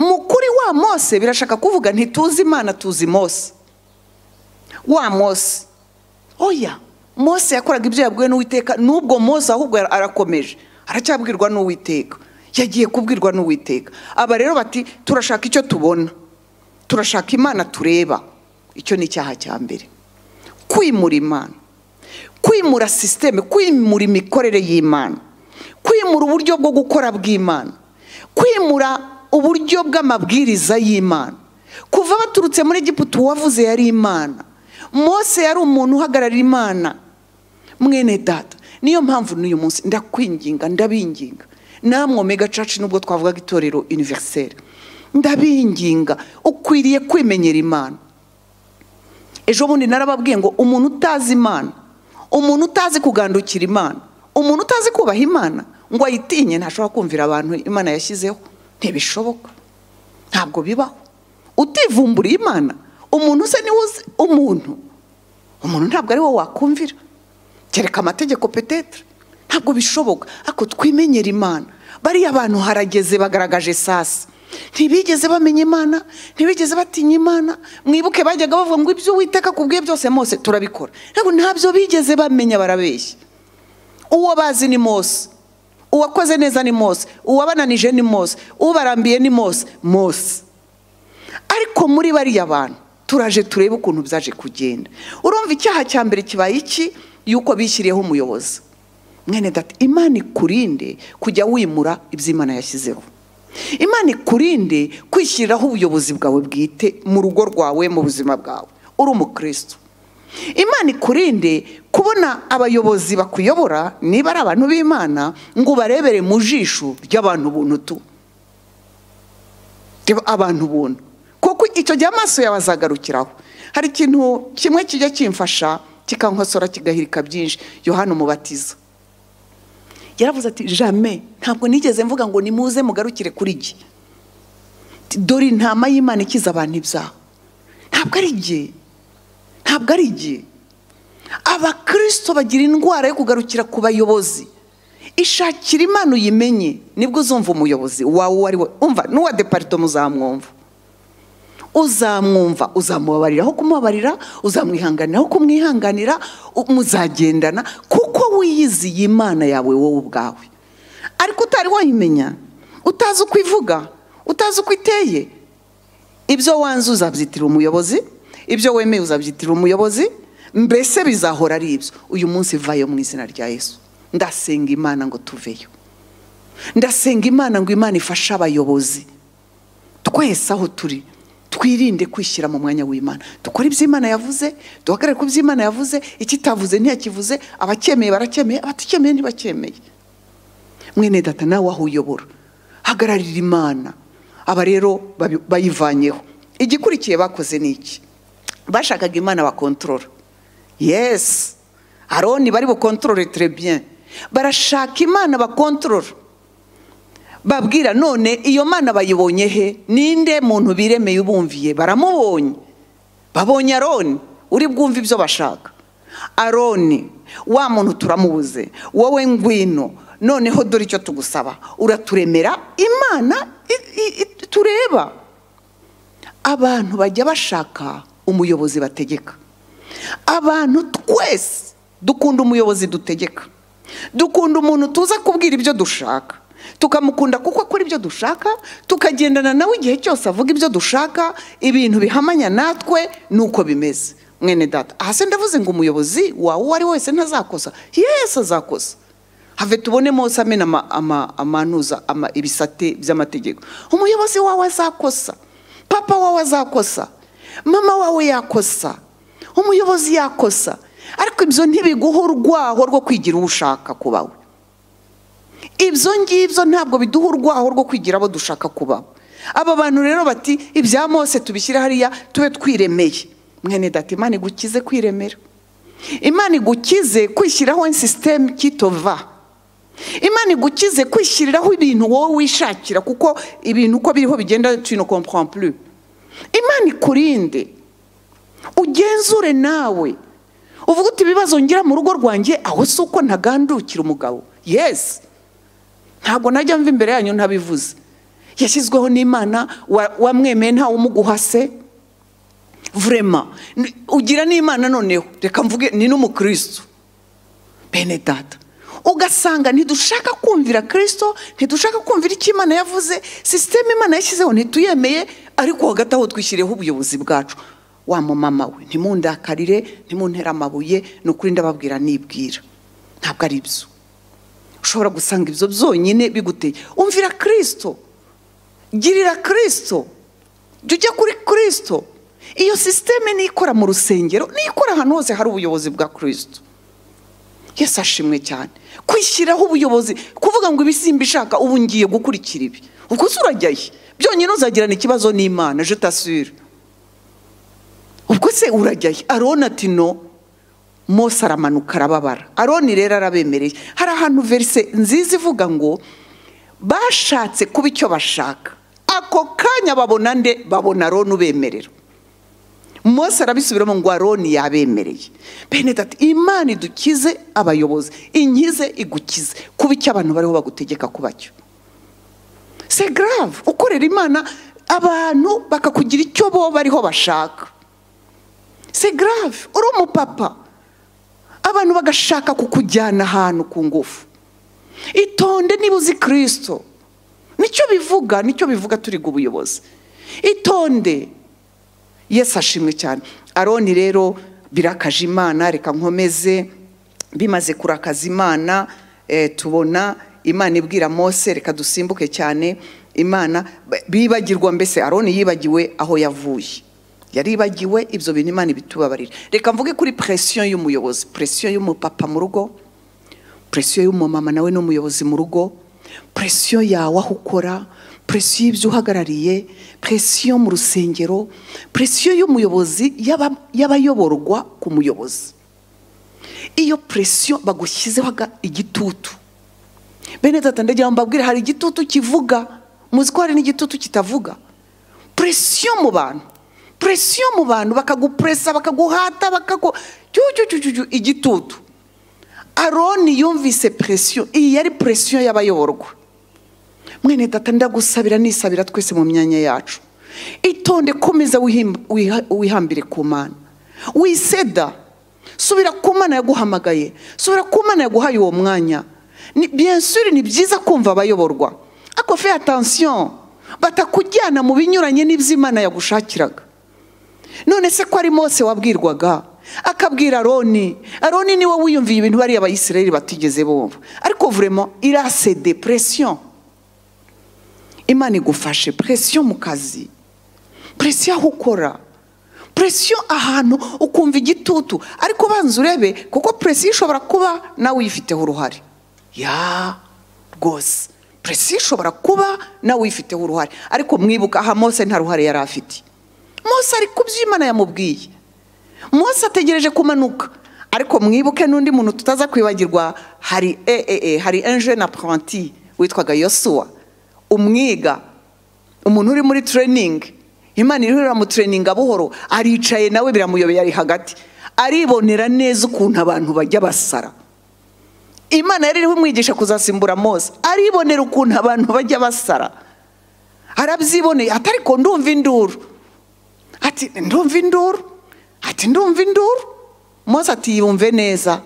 G: mu kuri wa mose birashaka kuvuga ntituzi imana tuzi mose wa mose oya mose yakoraga ibyo yabwiwe n'uwiteka n'ubwo mose ahubwo ara- arakomeje aracyabwirwa n'uwiteka yagiye kubwirwa n'uwiteka aba rero bati turashaka icyo tubona turashaka imana tureba icyo ni icyaha cya mbere kwimura imana kwimura sisiteme kwimura imikorere y'imana kwimura uburyo bwo gukora bw'imana kwimura uburyo bw'amabwiriza y'imana kuva baturutse muri egiputa uwavuze yari imana mose yari umuntu uhagararira imana mwene data niyo mpamvu n'uyu munsi ndakwinginga ndabinginga namwe omega church nubwo twavugaga itorero univerisere ndabinginga ukwiriye kwimenyera imana ejo bundi narababwiye ngo umuntu utazi imana umuntu utazi kugandukira imana umuntu utazi kubaha imana ngo ayitinye ntashobora kumvira abantu imana yashyizeho ntibishoboka ntabwo bibaho utivumburiye imana umuntu usa niwe uzi umuntu umuntu ntabwo ari wowe wakumvira kereka amategeko petetre ntabwo bishoboka ariko twimenyere imana bariya bantu harageze bagaragaje sasa ntibigeze bamenya imana ntibigeze batinya imana mwibuke bajyaga bavuga ngo ibyo witeka kubwiye byose mose turabikora ariko ntabyo bigeze bamenya barabeshya uwo bazi ni mose uwakoze neza ni mose uwabananije ni mose ubarambiye ni mose mose ariko muri bariya bantu turaje turebe ukuntu byaje kugenda urumva icyaha cya mbere kibaye iki yuko bishyiriyeho umuyobozi mwene data imana ikurinde kujya wimura ibyo imana yashyizeho imana ikurinde kwishyiriraho ubuyobozi bwawe bwite mu rugo rwawe mu buzima bwawe uri umukristo imana ikurinde kubona abayobozi bakuyobora niba ari abantu b'imana ngo ubarebere mu jisho ry'abantu buntu reba abantu buntu kuko icyo gihe amaso yawe azagarukiraho hari ikintu kimwe kijya kimfasha kikankosora kigahirika byinshi yohana umubatiza yaravuze ati jame ntabwo nigeze mvuga ngo nimuze mugarukire kuri jye dore intama y'imana ikiza abantu ibyaha ntabwo ari jye ntabwo ari jye abakirisito bagira indwara yo kugarukira ku bayobozi ishakira imana uyimenye nibwo uzumva umuyobozi wawe uwo ari we umva n'uwa deparito muzamwumva uzamwumva uzamubabarira aho kumubabarira uzamwihanganira aho kumwihanganira u- muzagendana kuko wiyiziye imana yawe wowe ubwawe ariko utari wayimenya utazi uko ivuga utazi uko iteye ibyo wanze uzabyitirira umuyobozi ibyo wemeye uzabyitirira umuyobozi mbese bizahora ari ibyo uyu munsi vayo mu izina rya yesu ndasenga imana ngo tuveyo ndasenga imana ngo imana ifashe abayobozi twese aho turi twirinde kwishyira mu mwanya w'imana dukore ibyo imana yavuze duhagarare ku byo imana yavuze ikitavuze ntiyakivuze abacyemeye baracyemeye abatakemeye ntibacyemeye mwene data nawe aho uyobora hagararira imana aba rero babi- bayivanyeho igikurikiye bakoze ni iki bashakaga imana bakontorora yesi aroni bari bukontorore terebye barashaka imana bakontorora babwira none iyo mana bayibonye he ninde muntu biremeye ubumviye baramubonye babonye aroni uri bwumve ibyo bashaka aroni wa muntu turamubuze wowe ngwino noneho dore icyo tugusaba uraturemera imana i- i- i- tureba abantu bajya bashaka umuyobozi bategeka abantu twese dukunda umuyobozi dutegeka dukunda umuntu tuza kubwira ibyo dushaka tukamukunda kuko akora ibyo dushaka tukagendana nawe igihe cyose avuga ibyo dushaka ibintu bihamanya natwe ni uko bimeze mwene data aha se ndavuze ngo umuyobozi wawe uwo ari we wese ntazakosa yesi azakosa have tubone mose amena ama- ama- amanuza ama- ibisate by'amategeko umuyobozi wawe azakosa papa wawe azakosa mama wawe yakosa umuyobozi yakosa ariko ibyo ntibiguha urwaho rwo kwigira uwo ushaka kuba we ibyo ngibyo ntabwo biduha urwaho rwo kwigira abo dushaka kuba bo. aba bantu rero bati ibya mose tubishyire hariya tube twiremeye mwene data imana igukize kwiremera imana igukize kwishyiraho sisiteme kitova imana igukize kwishyiriraho ibintu wowe wishakira kuko ibintu uko biriho bigenda tu ne comprends plus imana ikurinde ugenzure nawe uvuga uti ibibazo ngira mu rugo rwanjye aho si uko ntagandukira umugabo yesi ntabwo najya mva imbere yanyu ntabivuze yashyizweho n'imana wa- wamwemeye ntawumuguhase vurema Ni- ugira n'imana noneho reka mvuge ni n'umukristo bene data ugasanga ntidushaka kumvira kirisito ntidushaka kumvira icyo imana yavuze sisiteme imana yashyizeho ntituyemeye ariko hagati aho twishyiriyeho ubuyobozi bwacu wa mumama we ntimundakarire ntimuntere amabuye ni ukuri ndababwira nibwira ntabwo ari byo ushobora gusanga ibyo byonyine biguteye umvira kirisito girira kirisito jya ujya kuri kirisito iyo sisiteme nikora mu rusengero nikora ahantu hose hari ubuyobozi bwa kirisito yesu ashimwe cyane kwishyiraho ubuyobozi kuvuga ngo ibisimba ishaka ubu ngiye gukurikira ibi ubwo se urajya he byonyine uzagirana ikibazo n'imana je t'assure ubwo se urajya he aroni ati no mose aramanuka arababara aroni rero arabemereye hari ahantu verise nziza ivuga ngo bashatse kuba icyo bashaka ako kanya babona nde babona aroni ubemerera mose arabisubiramo ngo aroni yabemereye bene dati imana idukize abayobozi inkize igukize kuba icyo abantu bariho bagutegeka kuba cyo se garave ukorera imana abantu bakakugira icyo bo bariho bashaka se garave uri umupapa abantu bagashaka kukujyana ahantu ku ngufu itonde niba uzi kirisito nicyo bivuga nicyo bivuga turiga ubuyobozi itonde yesu ashimwe cyane aroni rero birakaje imana reka nkomeze bimaze kurakaza imana eh, tubona imana ibwira mose reka dusimbuke cyane imana bibagirwa mbese aroni yibagiwe aho yavuye yaribagiwe ibyo bintu imana ibitubabarira reka mvuge kuri presiyo y'umuyobozi presiyo y'umupapa mu rugo presiyo y'umumama nawe ni umuyobozi mu rugo presiyo yawe aho ukora presiyo y'ibyo uhagarariye presiyo mu rusengero presiyo y'umuyobozi y'aba- y'abayoborwa ku muyobozi iyo presiyo bagushyizeho aga- igitutu bene data ndagira ngo mbabwire hari igitutu kivuga muzi ko hari n'igitutu kitavuga presiyo mu bantu presiyo mu bantu bakagupuresa bakaguhata bakagu cyucyucyucyucyu igitutu aroni yumvise presiyo iyi yari presiyo y'abayoborwa mwene data ndagusabira nisabira twese mu myanya yacu itonde komeza wihim- wiha- wihambire ku mana wiseda subira ku mana yaguhamagaye subira ku mana yaguhaye uwo mwanya Ni- bien sûr ni byiza kumva abayoborwa ariko fe attention batakujyana mu binyuranye n'ibyo imana yagushakiraga none se ko ari mose wabwirwaga akabwira aroni aroni niwe wiyumviye ibintu bariya abayisirayeli batigeze bumva ariko vurema irase depression imana igufashe presiyo mu kazi presiyo aho ukora presiyo ahantu ukumva igitutu ariko banza urebe kuko presiyo ishobora kuba nawe uyifiteho uruhare ya rwose presiyo ishobora kuba nawe uyifiteho uruhare ariko mwibuka aha mose nta ruhare yari afite mose ari ku byo imana yamubwiye mose ategereje kumanuka ariko mwibuke n'undi muntu tutaza kwibagirwa hari eee hari enje na puranti witwaga yosuwa umwiga umuntu uri muri tureyiningi imana iriho iramutureyininga buhoro aricaye nawe biramuyobeye ari hagati aribonera neza ukuntu abantu bajya basara imana yari iriho umwigisha kuzasimbura mose aribonera ukuntu abantu bajya basara arabyiboneye atari ko ndumva induru ati ndumva induru ati ndumva induru mose ati yumve neza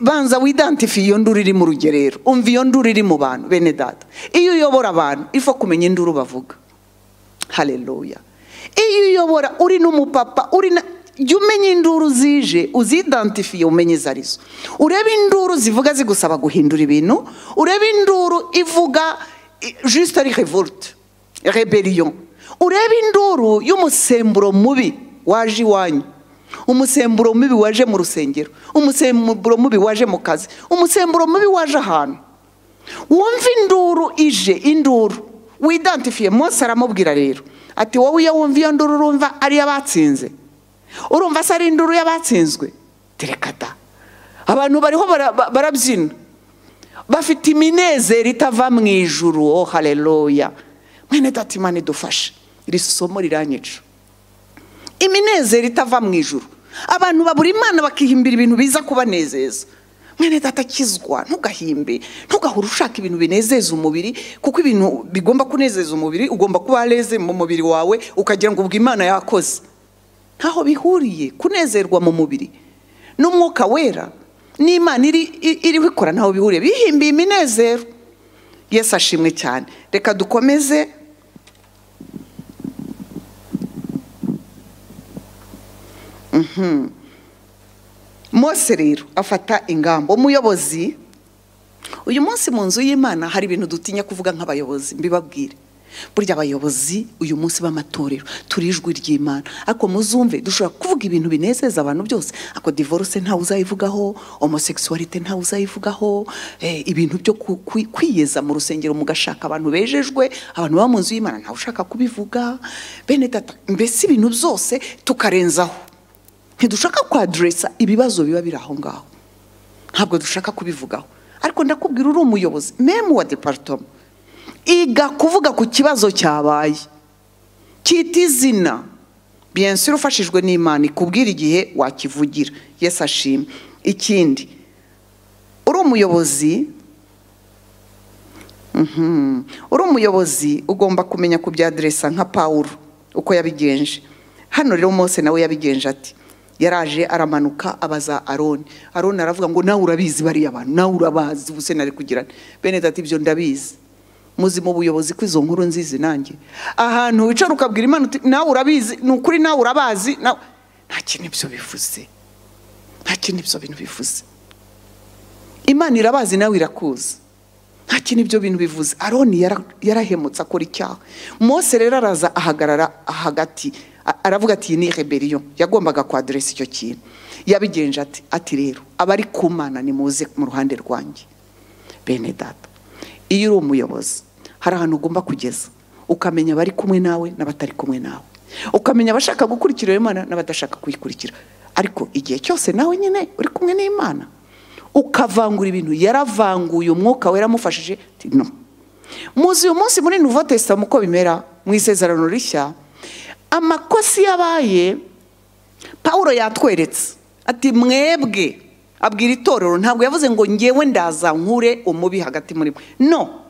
G: banza widantifiye iyo nduru iri mu rugerero umva iyo nduru iri mu bantu bene data iyo uyobora abantu ifa kumenya induru bavuga hareruya iyo uyobora uri n'umupapa uri na jya umenya induru zije uzidantifiye umenye izo arizo urebe induru zivuga zigusaba guhindura ibintu urebe induru ivuga jisite ari revolte reberiyo urebe induru y'umusemburo mubi waje iwanyu umusemburo mubi waje mu rusengero umusemburo mubi waje mu kazi umusemburo mubi waje ahantu wumva induru ije induru widantifiye munsi aramubwira rero ati wowe iyo wumva iyo nduru urumva ari iy'abatsinze urumva se ari induru y'abatsinzwe terekata abantu bariho barabyina bafite iminezero itava mu ijuru oh hareruya mwene dati mani dufashe iri somo riranyica iminezero itava mu ijuru abantu babura imana bakihimbira ibintu biza kubanezeza mwene datakizwa ntugahimbe ntugahore ushaka ibintu binezeza umubiri kuko ibintu bigomba kunezeza umubiri ugomba kuba wareze mu mubiri wawe ukagira ngo ubwo imana yakoze ntaho bihuriye kunezerwa mu mubiri n'umwuka wera n'imana iriho ikora ntaho bihuriye bihimbiye iminezero yesi ashimwe cyane reka dukomeze mose rero afata ingamba umuyobozi uyu munsi mu nzu y'imana hari ibintu dutinya kuvuga nk'abayobozi mbibabwire burya abayobozi uyu munsi b'amatorero turi ijwi ry'imana ariko muzumve dushobora kuvuga ibintu binezeza abantu byose ako divorce ntawe uzayivugaho homosekisuwarite ntawe uzayivugaho ibintu byo kwiyeza mu rusengero mugashaka abantu bejejwe abantu baba mu nzu y'imana ntawe ushaka kubivuga bene tata mbese ibintu byose tukarenzaho ntidushaka kwaderesa ibibazo biba biri aho ngaho ntabwo dushaka kubivugaho ariko ndakubwira uri umuyobozi memu wa deparitoma iga kuvuga ku kibazo cyabaye cyita izina biyensire ufashijwe n'imana ikubwira igihe wakivugira yesi ashima ikindi uri umuyobozi uri umuyobozi ugomba kumenya kubyaderesa nka pawuro uko yabigenje hano rero mose nawe yabigenje ati yaraje aramanuka abaza aroni aroni aravuga ngo nawe urabizi bariya bantu nawe urabazi ubuse nari kugirana bene dati ibyo ndabizi muzi mu buyobozi ko izo nkuru nzizi nanjye ahantu wicara ukabwira imana uti nawe urabizi ni ukuri nawe urabazi nta kintu ibyo bivuze nta kintu ibyo bintu bivuze imana irabazi nawe irakuzi nta kintu ibyo bintu bivuze aroni yarahemutse akora icyaha mose rero araza ahagarara hagati aravuga ati iyi ni reberiyo yagombaga kwaderesa icyo kintu yabigenje ati ati rero abari ku mana nimuze mu ruhande rwanjye bene data iyo uri umuyobozi hari ahantu ugomba kugeza ukamenya abari kumwe nawe n'abatari kumwe nawe ukamenya abashaka gukurikira iyo mana n'abadashaka kuyikurikira ariko igihe cyose nawe nyine uri kumwe n'imana ukavangura ibintu yaravanguye umwuka we yaramufashije no muzi uyu munsi muri nuvo tesitamu uko bimera mu isezerano rishya amakosa iyo abaye paul yatweretse ati mwebwe abwira itorero ntabwo yavuze ngo ngewe ndaza nkure umubi hagati muri mwe no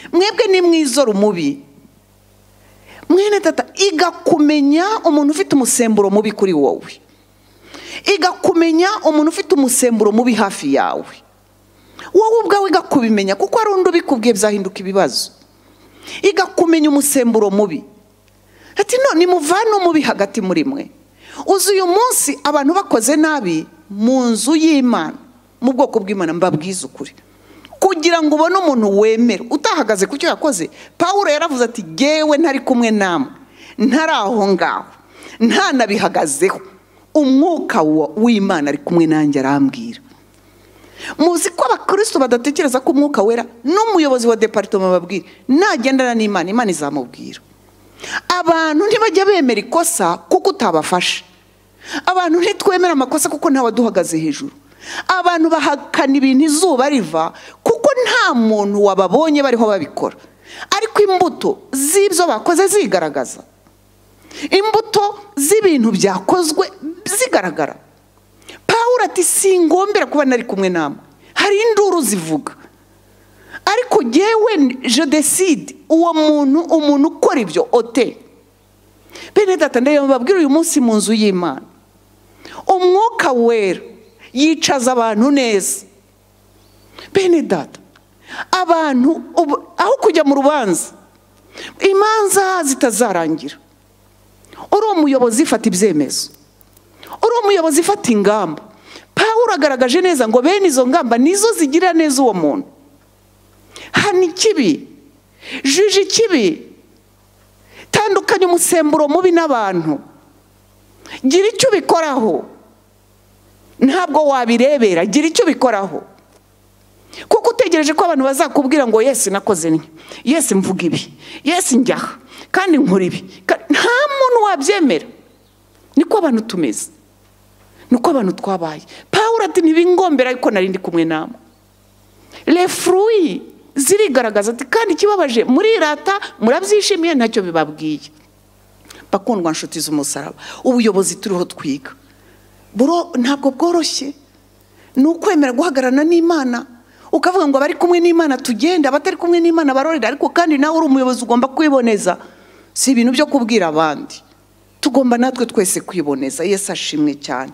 G: mwebwe ni mwizora umubi mwene tata iga kumenya umuntu ufite umusemburo mubi kuri wowe iga kumenya umuntu ufite umusemburo mubi hafi yawe wowe ubwawe iga kubimenya kuko hari undi ubikubwiye byahinduka ibibazo iga kumenya umusemburo mubi ati none muvane umubi hagati muri mwe uzi uyu munsi abantu bakoze nabi mu nzu y'imana mu bwoko bw'imana mbabwize ukuri kugira ngo ubone umuntu wemera utahagaze ku cyo yakoze pawuro yaravuze ati gewe ntari kumwe namwe ntari aho ngaho ntanabihagazeho umwuka wa- w'imana ari kumwe nanjye arambwira muzi ko abakristo badatekereza ko umwuka wera n'umuyobozi wa departoma babwira nagendana n'imana imana izamubwira abantu ntibajya bemera ikosa kuko utabafashe abantu ntitwemera amakosa kuko ntawe aduhagaze hejuru abantu bahakana ibintu izuba riva kuko nta muntu wababonye bariho babikora ariko imbuto z'ibyo bakoze zigaragaza imbuto z'ibintu byakozwe zigaragara pawuro ati singombera kuba nari kumwe namwe hari induru zivuga ariko jyewe jodeside uwo muntu umuntu ukora ibyo ote bene data ndeba babwira uyu munsi mu nzu y'imana umwuka wera yicaza abantu neza bene data abantu ubu- aho kujya mu rubanza imanza zitazarangira uri umuyobozi fata ibyemezo uri umuyobozi ufata ingamba pawuro agaragaje neza ngo bene izo ngamba nizo zigira neza uwo muntu hana ikibi juje ikibi tandukanya umusemburo mubi n'abantu gira icyo ubikoraho ntabwo wabirebera gira icyo ubikoraho kuko utegereje ko abantu bazakubwira ngo yesi nakoze ntya yesi mvuga ibi yesi njyaha kandi nkora ibi Ka- nta muntu wabyemera niko abantu tumeze niko abantu twabaye pawuro ati ntibingombera ariko nari ndi kumwe namwe refuruyi zirigaragaza ati kandi ikibabaje murirata murabyishimiye ntacyo bibabwiye bakundwa nshuti z'umusaraba ubuyobozi turiho twiga buro ntabwo bworoshye ni ukwemera guhagararana n'imana ukavuga ngo abari kumwe n'imana tugenda abatari kumwe n'imana barorera ariko kandi nawe uri umuyobozi ugomba kwiboneza si ibintu byo kubwira abandi tugomba natwe twese kwiboneza yesu ashimwe cyane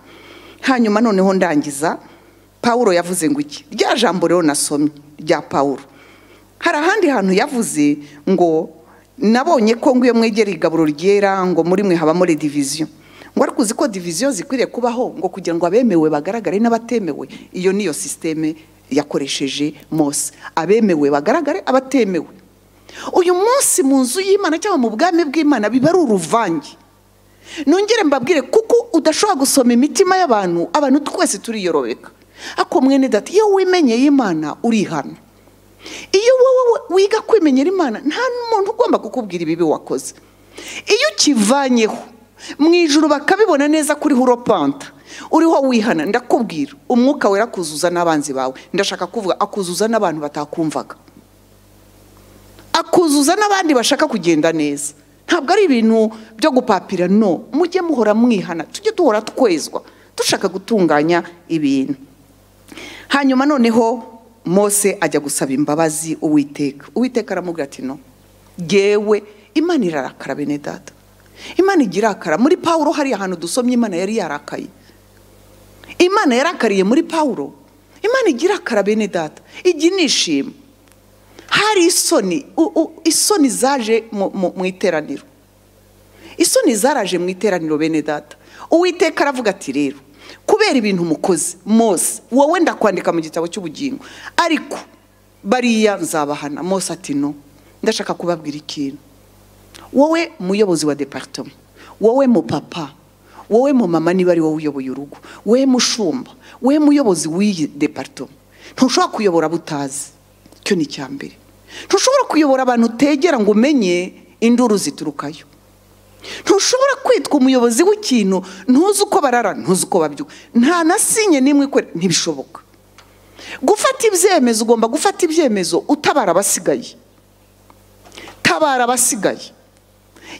G: hanyuma noneho ndangiza pawuro yavuze ngo iki rya jambo rero nasomye rya pawuro hari ahandi hantu yavuze ngo nabonye ko ngwiyo mwegera igaburo ryera ngo muri mwe habamo rediviziyo ngo ariko uzi ko diviziyo zikwiriye kubaho ngo kugira ngo abemewe bagaragare n'abatemewe iyo niyo sisiteme yakoresheje mose abemewe bagaragare abatemewe uyu munsi mu nzu y'imana cyangwa mu bwami bw'imana biba ari uruvange nongere mbabwire kuko udashobora gusoma imitima y'abantu abantu twese turiyorobeka ako mwene data iyo wimenyeye imana urihana iyo wowe wiga kwimenyera imana nta n'umuntu ugomba kukubwira ibibi wakoze iyo ukivanyeho mu ijuru bakabibona neza kuri huropanta uriho wihana ndakubwira umwuka wera akuzuza n'abanzi bawe ndashaka kuvuga akuzuza n'abantu batakumvaga akuzuza n'abandi bashaka kugenda neza ntabwo ari ibintu byo gupapira no mujye muhora mwihana tujye duhora twezwa dushaka gutunganya ibintu hanyuma noneho mose ajya gusaba imbabazi uwiteka uwiteka aramubwira ati no ngewe imana irarakara bene data imana igira irakara muri pawuro hari ahantu dusomye imana yari yarakaye imana yarakariye muri pawuro imana igira irakara bene data ijya inishima hari isoni u- u- isoni zaje mu- mu mu iteraniro isoni zaraje mu iteraniro bene data uwiteka aravuga ati rero kubera ibintu mukoze mose wowe ndakwandika mu gitabo cy'ubugingo ariko bariya nzabahana mose ati no ndashaka kubabwira ikintu wowe muyobozi wa departoma wowe mupapa wowe mumama niba ari wowe uyoboye urugo wowe mushumba wowe muyobozi w'iyi departoma ntushobora kuyobora abo utazi icyo ni icya mbere ntushobora kuyobora abantu utegera ngo umenye induru ziturukayo ntushobora kwitwa umuyobozi w'ikintu ntuzi uko barara ntuzi uko babyuka nta na sinye n'imwe ikorera ntibishoboka gufata ibyemezo ugomba gufata ibyemezo utabara abasigaye tabara abasigaye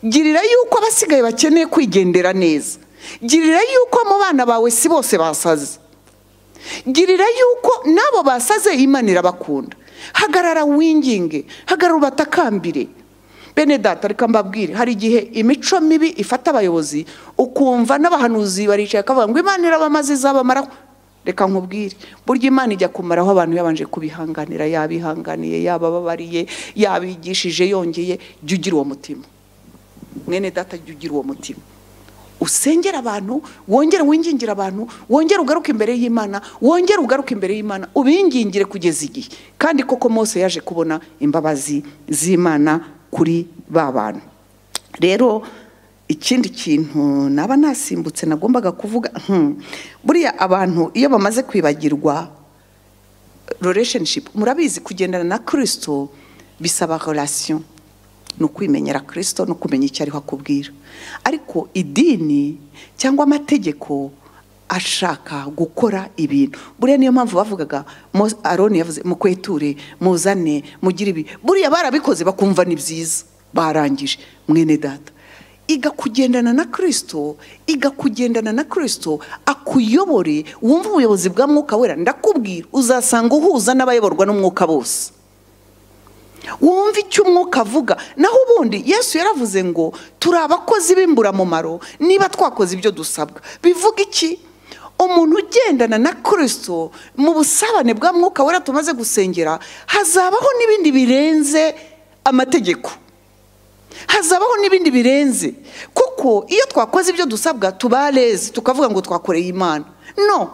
G: girira yuko abasigaye bakeneye kwigendera neza girira yuko mu bana bawe si bose basaze girira yuko n'abo basaze imana irabakunda hagarara winginge hagarara ubatakambire bene data reka mbabwire hari igihe imico mibi ifata abayobozi ukumva n'abahanuzi baricaye akavuga ngo imana irabamaze izabamaraho reka nkubwire burya imana ijya kumaraho abantu yabanje kubihanganira yabihanganiye yabababariye yabigishije yongeye jya ugira uwo mutima mwene data jya ugira uwo mutima usengera abantu wongere wingingira abantu wongere ugaruke imbere y'imana wongere ugaruke imbere y'imana ubingingire kugeza igihe kandi koko Mose yaje kubona imbabazi z'imana kuri ba bantu rero ikindi kintu naba nasimbutse nagombaga kuvuga hmm, buriya abantu iyo bamaze kwibagirwa relationship murabizi kugendana na kirisito bisaba relation ni ukwimenyera kirisito no kumenya icyo ariho akubwira ariko idini cyangwa amategeko ashaka gukora ibintu buriya niyo mpamvu bavugaga Mo- aroni yavuze mukweture muzane mugire ibi buriya barabikoze bakumva ni byiza barangije mwene data iga kugendana na kirisito iga kugendana na kirisito akuyobore wumve ubuyobozi bwa mwuka wera ndakubwira uzasanga uhuza n'abayoborwa n'umwuka bose wumve icyo umwuka avuga naho ubundi yesu yaravuze ngo turi abakozi b'imburamumaro niba twakoze ibyo dusabwa bivuga iki umuntu ugendana na kirisito mu busabane bwa mwuka wera tumaze gusengera hazabaho n'ibindi birenze amategeko hazabaho n'ibindi birenze kuko iyo twakoze ibyo dusabwa tuba lezi tukavuga ngo twakoreye imana no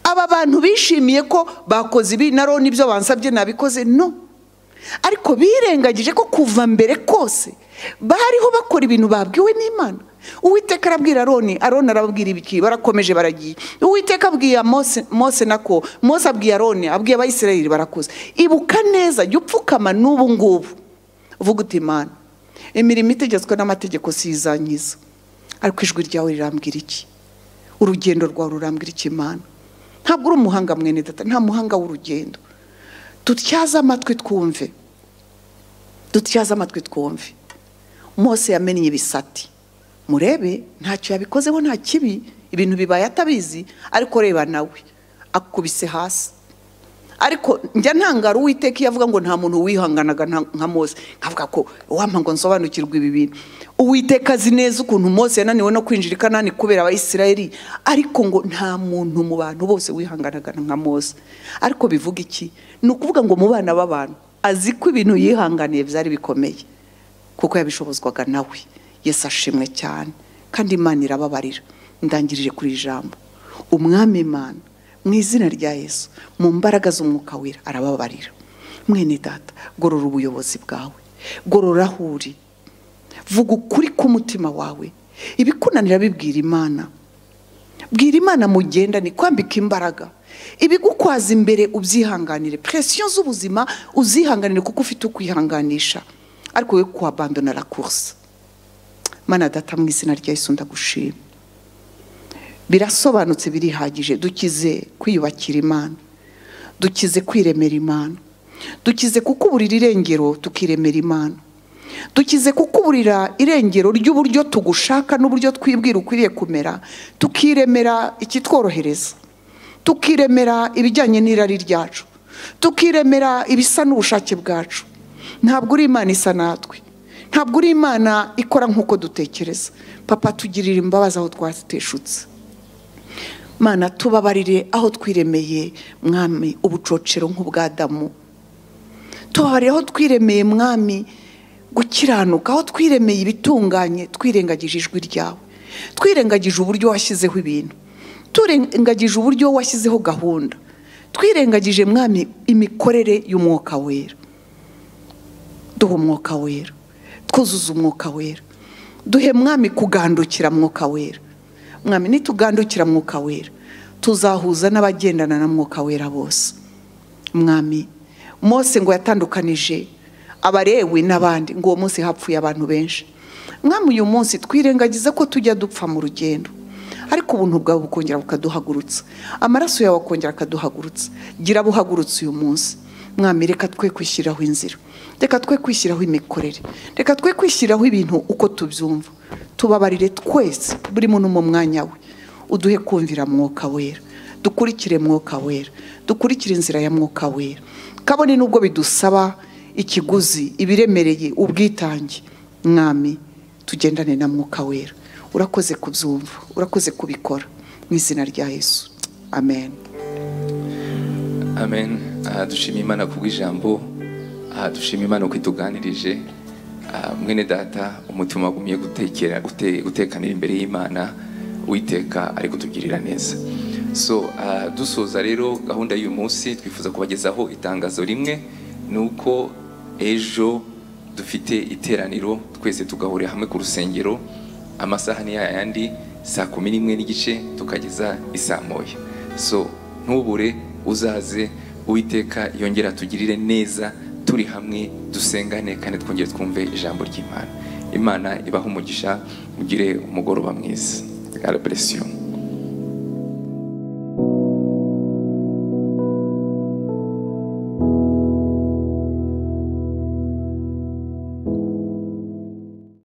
G: aba bantu bishimiye ko bakoze ibi na roni ibyo bansabye nabikoze no ariko birengagije ko kuva mbere kose bariho bakora ibintu babwiwe n'imana uwiteka arabwira aroni aroni arababwira ibiki barakomeje baragiye uwiteka abwiye mose mose nako mose abwiye aroni abwiye abayisirayeli barakoze ibuka neza jya upfukama n'ubu ngubu uvuga uti imana imirimo itegetswe n'amategeko si izanyiza ariko ijwi ryawe rirambwira iki urugendo rwawe rurambwira iki imana ntabwo uri umuhanga mwene data nta muhanga w'urugendo dutyaze amatwi twumve dutyaze amatwi twumve mose yamenye ibisate murebe ntacyo yabikozeho nta kibi ibintu bibaye atabizi ariko reba nawe akubise hasi ariko njya ntangara uwiteka iyo avuga ngo nta muntu wihanganaga nta- nka mose nkavuga ko wampa ngo nsobanukirwe ibi bintu uwiteka azi neza ukuntu mose yananiwe no kwinjira i kanani kubera abayisirayeli ariko ngo nta muntu mu bantu bose wihanganaga nka mose ariko bivuga iki ni ukuvuga ngo mu bana b'abantu azi ko ibintu yihanganiye byari bikomeye kuko yabishobozwaga nawe yesu ashimwe cyane kandi imana irababarira ndangirije kuri iri jambo umwami imana mu izina rya yesu mu mbaraga z'umwuka wera arababarira mwene data gorora ubuyobozi bwawe gorora aho uri vuga ukuri k'umutima wawe ibikunanira bibwira imana bwira imana mugendane kwambika imbaraga ibigukwaza imbere ubyihanganire presiyo z'ubuzima uzihanganire kuko ufite ukwihanganisha ariko we kuhabandona la course mana data mu izina rya yesu ndagushima birasobanutse birihagije dukize kwiyubakira imana dukize kwiremera imana dukize kukuburira irengero tukiremera imana dukize kukuburira irengero ry'uburyo tugushaka n'uburyo twibwira ukwiriye kumera tukiremera ikitworohereza tukiremera ibijyanye n'irari ryacu tukiremera ibisa n'ubushake bwacu ntabwo uri imana isa natwe ntabwo uri imana ikora nk'uko dutekereza papa tugirira imbabazi aho twateshutse mana tubabarire aho twiremeye mwami ubucocero nk'ubwadamu tubabarire aho twiremeye mwami gukiranuka aho twiremeye ibitunganye twirengagije ijwi ryawe twirengagije uburyo washyizeho ibintu turengagije uburyo washyizeho gahunda twirengagije mwami imikorere y'umwuka wera duha umwuka wera twuzuza umwuka wera duhe mwami kugandukira mwuka wera mwami nitugandukira mwuka wera tuzahuza n'abagendana na mwuka wera bose mwami mose ngo yatandukanije abarewe n'abandi ngo uwo munsi hapfuye abantu benshi mwami uyu munsi twirengagiza ko tujya dupfa mu rugendo ariko ubuntu bwawe bukongera bukaduhagurutsa amaraso yawe akongera akaduhagurutsa gira buhagurutse uyu munsi mwami reka twe kwishyiriraho inzira reka twe kwishyiraho imikorere reka twe kwishyiriraho ibintu uko tubyumva tubabarire twese buri muntu mu mwanya we uduhe kumvira mwuka wera dukurikire mwuka wera dukurikire inzira ya mwuka wera kabone nubwo bidusaba ikiguzi ibiremereye ubwitange mwami tugendane na mwuka wera urakoze kubyumva urakoze kubikora mu izina rya yesu amen
A: amen aha dushima imana kubw'ijambo aha dushima imana uko ituganirije Ah, mwene data umutima wagumye gutekera gute- gutekanira imbere y'imana uwiteka ari kutugirira neza so ah, dusoza rero gahunda y'uyu munsi twifuza kubagezaho itangazo rimwe ni uko ejo dufite iteraniro twese tugahurira hamwe ku rusengero amasaha ni yayandi saa kumi n'imwe n'igice tukageza isaa moya so ntubure uzaze uwiteka yongera atugirire neza turi hamwe dusengane kandi twongere twumve ijambo ry'imana imana ibahe umugisha ugire umugoroba mwiza God bless you.